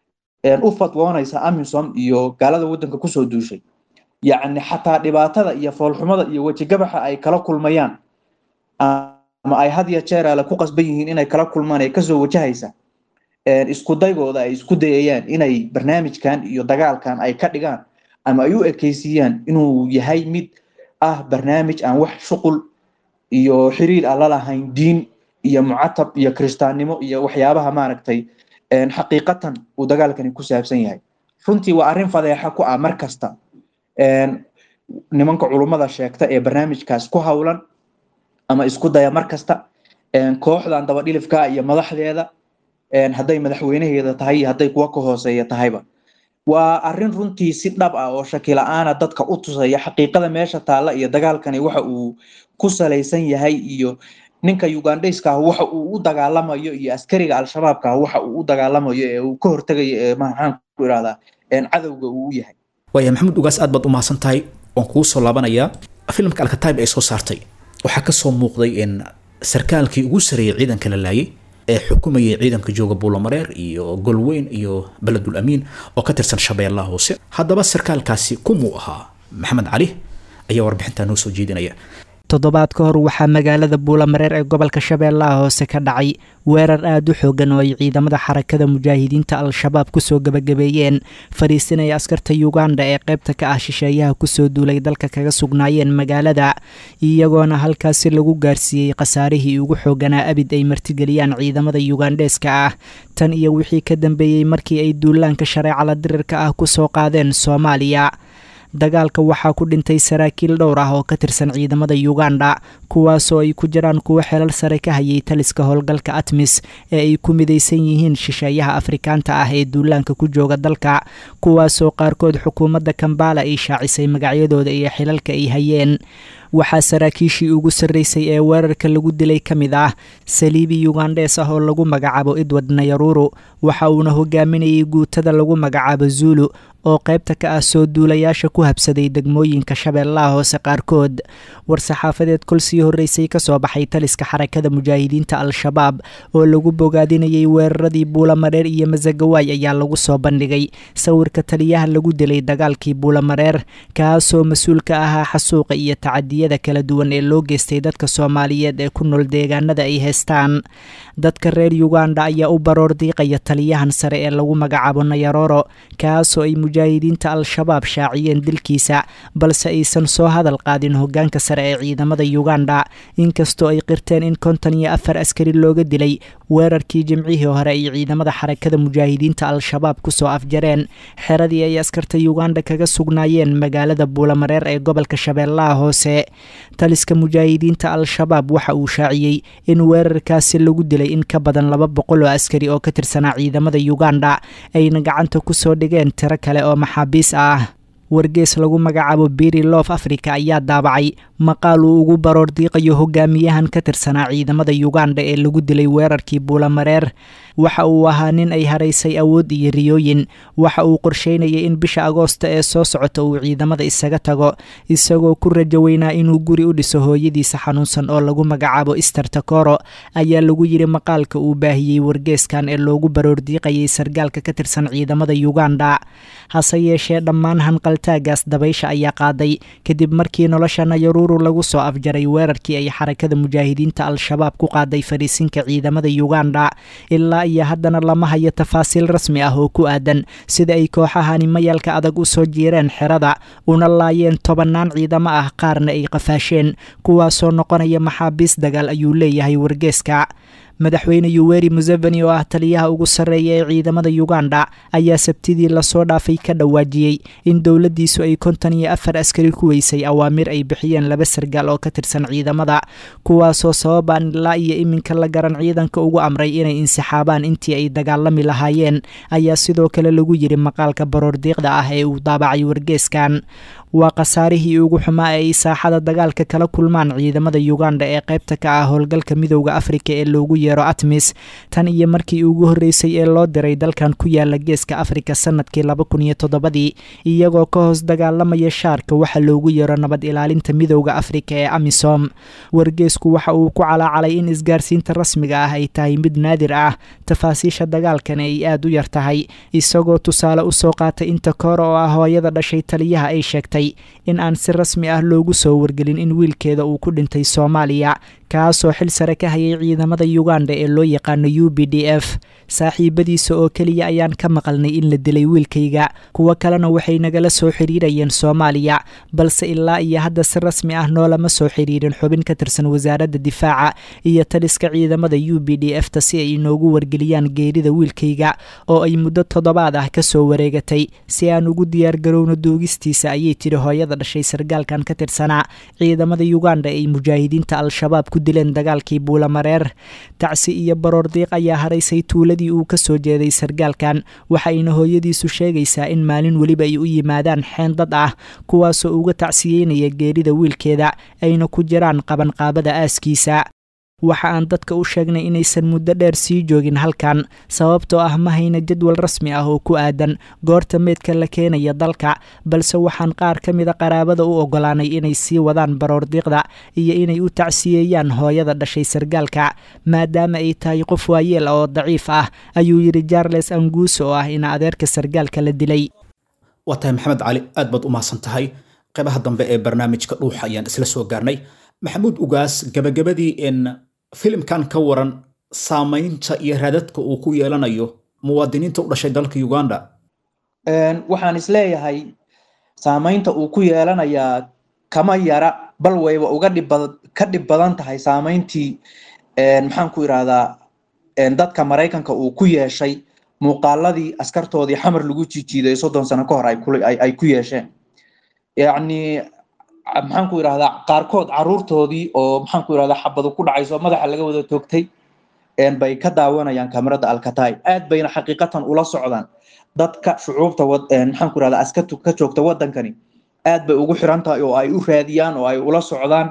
u fatwoonaysa amisom iyo gaalada waddanka kusoo duushay yacni xataa dhibaatada iyo foolxumada iyo wejigabaxa ay kala kulmayaan ama ay had ya jeer ale ku qasban yihiin inay kala kulmaan ee kasoo wajahaysa isku daygooda ay isku dayayaan inay barnaamijkan iyo dagaalkan ay ka dhigaan ama ay u ekeysiiyaan inuu yahay mid ah barnaamij aan wax shuqul iyo xiriir aan la lahayn diin iyo mucatab iyo kiristaannimo iyo waxyaabaha maaragtay xaqiiqatan uu dagaalkani ku saabsan yahay runtii waa arrin fadeexa ku ah mar kasta nimanka culummada sheegta ee barnaamijkaas ku howlan ama isku daya mar kasta kooxdan dabadhilifka iyo madaxdeeda hadday madaxweynaheeda tahay iyo hadday kuwa ka hooseeya tahayba waa arrin runtii si dhab ah oo shaki la-aana dadka u tusaya xaqiiqada meesha taalla iyo dagaalkani waxa uu ku salaysan yahay iyo ninka ugandhayska ah waxa uu u dagaalamayo iyo askariga al-shabaabka ah waxa uu u dagaalamayo ee uu ka hortegayo ee maxaan ku irahdaa cadowga uu u yahay waaya maxamed ugaas aad baad u mahadsan tahay waan kugu soo laabanayaa filimka alkataib ay soo saartay waxaa kasoo muuqday in sarkaalkii ugu sareeyay ciidanka la laayay ee xukumayay ciidanka jooga buulamareer iyo golweyn iyo beledul amiin oo ka tirsan shabeellaha hoose haddaba sarkaalkaasi kumuu ahaa maxamed cali ayaa warbixintaa noo soo jeedinaya toddobaad ka hor waxaa magaalada buulamareer ee gobolka shabeellaha hoose ka dhacay weerar aada u xoogan oo ay ciidamada xarakada mujaahidiinta al-shabaab kusoo gebagabeeyeen fadhiisinaya askarta uganda ee qaybta ka ah shisheeyaha kusoo duulay dalka kaga sugnaayeen magaalada iyagoona halkaasi lagu gaarsiiyey khasaarihii ugu xooganaa abid ay martigeliyaan ciidamada yugandheeska ah tan iyo wixii ka dambeeyey markii ay duulaanka shareecala dirirka ah kusoo qaadeen soomaaliya dagaalka waxaa ku dhintay saraakiil dhowr ah oo ka tirsan ciidamada uganda kuwaasoo ay ku jiraan kuwo xelal sare ka hayay taliska howlgalka atmis ee ay ku midaysan yihiin shisheeyaha afrikaanta ah ee duulaanka ku jooga dalka kuwaasoo qaarkood xukuumadda kambala ay shaacisay magacyadooda iyo xilalka ay hayeen waxaa saraakiishii ugu sarreysay ee weerarka lagu dilay ka mid ah saliibi yugandhees ah oo lagu magacaabo edward nayaruru waxa uuna hogaaminayay guutada lagu magacaabo zuulu oo qaybta ka ah soo duulayaasha ku habsaday degmooyinka shabeellaha hoose qaarkood war-saxaafadeed kol sii horreysay ka soo baxay taliska xarakada mujaahidiinta al-shabaab oo lagu bogaadinayay weeraradii buulamareer iyo masagawaay ayaa lagu soo bandhigay sawirka taliyaha lagu dilay dagaalkii buulamareer kaasoo mas-uul ka ahaa xasuuqa iyo tacadiyada kala duwan ee loo geystay dadka soomaaliyeed ee ku nool deegaanada ay haystaan dadka reer uganda ayaa u baroor diiqaya taliyahan sare ee lagu magacaabo nayaroro kaasoo ay mujaahidiinta al-shabaab shaaciyeen dilkiisa balse aysan soo hadal qaadin hogaanka sare ee ciidamada uganda inkastoo ay qirteen in konton iyo afar askari looga dilay weerarkii jimcihii hore ay ciidamada xarakada mujaahidiinta al-shabaab kusoo afjareen xeradii ay askarta uganda kaga sugnaayeen magaalada buulamareer ee gobolka shabeellaha hoose taliska mujaahidiinta al-shabaab waxa uu shaaciyey in weerarkaasi lagu dilay in ka badan laba boqol oo askari oo ka tirsanaa ciidamada uganda ayna gacanta kusoo dhigeen tiro kale oo maxaabiis ah wargees lagu magacaabo biri loof africa ayaa daabacay maqaal uu ugu baroor diiqayo hogaamiyahan ka tirsanaa ciidamada uganda ee lagu dilay weerarkii buulamareer waxa uu ahaa nin ay haraysay awood iyo riyooyin waxa uu qorsheynayay in bisha agoosta ee soo socota uu ciidamada isaga tago isagoo ku rajo weynaa inuu guri u dhiso hooyadiisa xanuunsan oo lagu magacaabo ister takoro ayaa lagu yidhi maqaalka uu baahiyey wargeeskan ee loogu baroor diiqayay sargaalka ka tirsan ciidamada uganda hase yeeshee dhammaan hanqaltaagaas dabaysha ayaa qaaday kadib markii nolosha nayaruru lagu soo afjaray weerarkii ay xarakada mujaahidiinta al-shabaab ku qaaday fadhiisinka ciidamada uganda ilaa iyo haddana lama hayo tafaasiil rasmi ah oo ku aadan sida ay kooxahani mayalka adag u soo jiireen xerada una laayeen tobannaan ciidamo ah qaarna ay qafaasheen kuwaasoo noqonaya maxaabiis dagaal ayuu leeyahay wargeeska madaxweyne yuweri museveni oo ah taliyaha ugu sarreeya ee ciidamada uganda ayaa sabtidii lasoo dhaafay ka dhawaajiyey in dowladdiisu ay konton iyo afar askari ku weysay awaamir ay bixiyeen laba sargaal oo ka tirsan ciidamada kuwaasoo sababaan ilaa iyo iminka la garan ciidanka ugu amray inay insixaabaan intii ay dagaalami lahaayeen ayaa sidoo kale lagu yidhi maqaalka baroordiiqda ah ee uu daabacay wargeeskan waa khasaarihii ugu xumaa ee ay saaxada dagaalka kala kulmaan ciidamada uganda ee qaybta ka ah howlgalka midowda afrika ee loogu yeero atmis tan iyo markii ugu horreysay ee loo diray dalkan ku yaala geeska afrika sanadkii laba kun iyo toddobadii iyagoo ka hoos dagaalamaya shaarka waxa loogu yeero nabad ilaalinta midowda afrika ee amisom wargeesku waxa uu ku calaacalay in isgaarsiinta rasmiga ah ay tahay mid naadir ah tafaasiisha dagaalkan ay aada u yar tahay isagoo tusaale usoo qaatay inta koor oo ah hooyada dhashay taliyaha ay sheegtay in aan si rasmi ah loogu soo wargelin in wiilkeeda uu ku dhintay soomaaliya kaasoo xil sare ka hayay ciidamada uganda ee loo yaqaano u b d f saaxiibadiisa oo keliya ayaan ka maqalnay in la dilay wiilkayga kuwo kalena waxay nagala soo xiriirayeen soomaaliya balse ilaa iyo hadda si rasmi ah noolama soo xiriirin xubin ka tirsan wasaaradda difaaca iyo taliska ciidamada u b d f ta si ay inoogu wargeliyaan geerida wiilkayga oo ay muddo toddobaad ah kasoo wareegatay si aan ugu diyaargarowno duugistiisa ayay tidhi hooyada dhashay sargaalkan ka tirsanaa ciidamada uganda ay mujaahidiinta al-shabaab ku dileen dagaalkii buulamareer tacsi iyo baroor diiq ayaa haraysay tuuladii uu ka soo jeeday sargaalkan waxayna hooyadiisu sheegaysaa in maalin weliba ay u yimaadaan xeen dad ah kuwaasoo uga tacsiyeynaya geerida wiilkeeda ayna ku jiraan qabanqaabada aaskiisa waxa aan dadka u sheegnay inaysan muddo dheer sii joogin halkan sababtoo ah ma hayna jadwal rasmi ah oo ku aadan goorta meydka la keenaya dalka balse waxaan qaar ka mida qaraabada u ogolaanay inay sii wadaan baroordiiqda iyo inay u tacsiyeeyaan hooyada dhashay sargaalka maadaama ay tahay qof waayeel oo daciif ah ayuu yidhi jarles anguuso oo ah ina adeerka sargaalka la dilay waa tahay maxamed cali aad baad u mahadsan tahay qaybaha dambe ee barnaamijka dhuuxa ayaan isla soo gaarnay maxamuud ugaas gabagabadii in filimkan ka waran saamaynta iyo raadadka uu ku yeelanayo muwaadiniinta u dhashay dalka uganda waxaan isleeyahay saamaynta uu ku yeelanayaa kama yara bal wayba uga dhibba ka dhib badan tahay saamayntii maxaan ku irahdaa dadka maraykanka uu ku yeeshay muuqaaladii askartoodii xamar lagu jiijiiday soddon sano ka hor ay ku yeesheen yacni maxaan ku irahdaa qaarkood caruurtoodii oo maxaan ku irahdaa xabadu ku dhacayso madaxa laga wada toogtay bay ka daawanayaan kamarada alkataay aad bayna xaqiiqatan ula socdaan dadka shucuubta maxaan ku irahdaa askartu ka joogta wadankani aad bay ugu xiran tahay oo ay u raadiyaan oo ay ula socdaan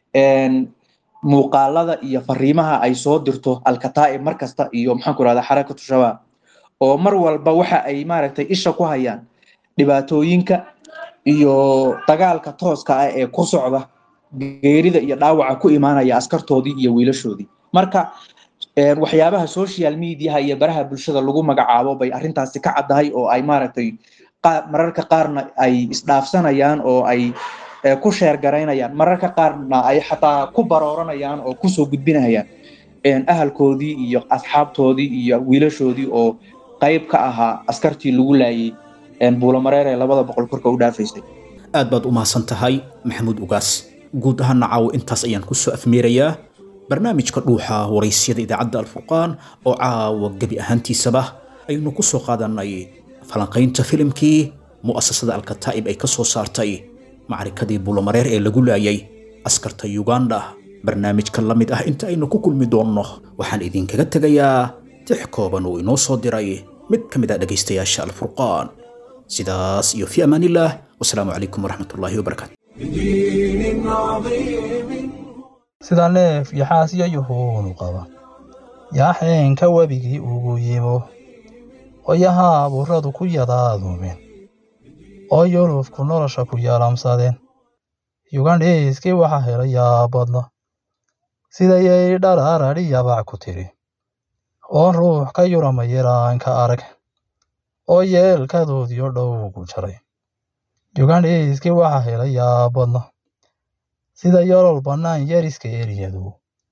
muuqaalada iyo fariimaha ay soo dirto alkataai mar kasta iyo maxaan ku irahdaa xarakatu shabaab oo mar walba waxa ay maaragtay isha ku hayaan dhibaatooyinka iyo dagaalka tooska ah ee ku socda geerida iyo dhaawaca ku imaanaya askartoodii iyo wiilashoodii marka waxyaabaha social mediaha iyo baraha bulshada lagu magacaabo bay arrintaasi ka caddahay oo ay maaragtay mararka qaarna ay isdhaafsanayaan oo ay ku sheergaraynayaan mararka qaarna ay xataa ku barooranayaan oo kusoo gudbinayaan ahalkoodii iyo asxaabtoodii iyo wiilashoodii oo qayb ka ahaa askartii lagu laayay buulamareer ee labada boqol korka u dhaafaysay aad baad u mahadsan tahay maxamuud ugaas guud ahaana caawo intaas ayaan kusoo afmeerayaa barnaamijka dhuuxa waraysyada idaacadda alfurqaan oo caawa gebi ahaantiisaba aynu ku soo qaadanay falanqaynta filimkii mu'asasada alkataa'ib ay ka soo saartay macrikadii buulamareer ee lagu laayay askarta uganda barnaamijka la mid ah inta aynu ku kulmi doonno waxaan idinkaga tegayaa tix kooban uu inoo soo diray mid ka mid ah dhegaystayaasha alfurqaan sidaas iyo fi amaanillaah wasalaamu calaykum waraxmat ullaahi wabarakaatu بدين عظيم sida neef yaxaasyo yuhuunu qaba yaaxeenka webigii ugu yimo qoyaha abuuradu ku yadaadumen oo yulufku nolosha ku yaalamsadeen yugandhiiskii waxa helay yaabadna sidayay dharaarari yabac ku tiri oon ruux ka yurama yaraanka arag oo yeelkadoodiyo dhowgu jaray yugandhiiskii waxa helay yaabadna sida yolol bannaan yariska eriyadu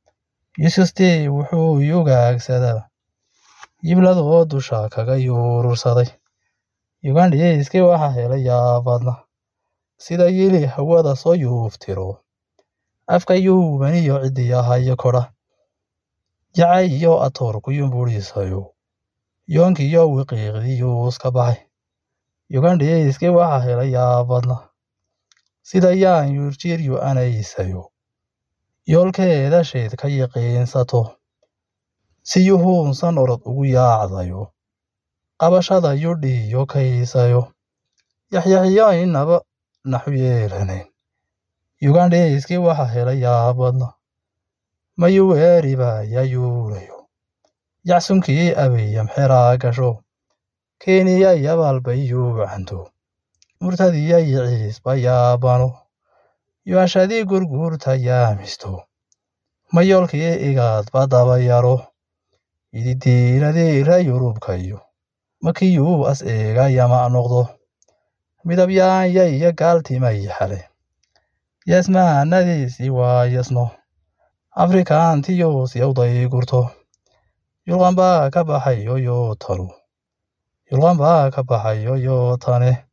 yusustii wuxuu yugaagsadaa yibladoo dusha kaga yuurursaday yugandhiiskii waxa helay yaabadna sida yili hawada soo yuuftiro afka yuubaniyo cidiyahayo kodha jacay iyo atoorku yumburisayo yoonkiyo wiqiiqdii yuuska baxay yugandhiiskii waxa helay yaabadna sida yaan yurjiryu anaysayo yoolkeeda sheed ka yiqiinsato si yuhuunsan orod ugu yaacdayo qabashada yudhiyo kaysayo yaxyaxyo inaba naxu yeelanayn yugandhiiskii waxa helay yaabadna mayuweeriba yayuulayo yacsunkii abiyam xeraa gasho keeniya yabaalbay yuucanto murtadiya yiciisba yaabano yuashadii gurguurta yaamisto mayolkii igaadba dabayaro ididiiradii ra yurubkayo makiyuu as eega yama noqdo midabyaanya iyo gaaltimay xale yasmahanadiisii waa yasno afrikaantiyuus yawday gurto yulqan baa ka baxay yoyo tanu yulqan baa ka baxay yoyo tane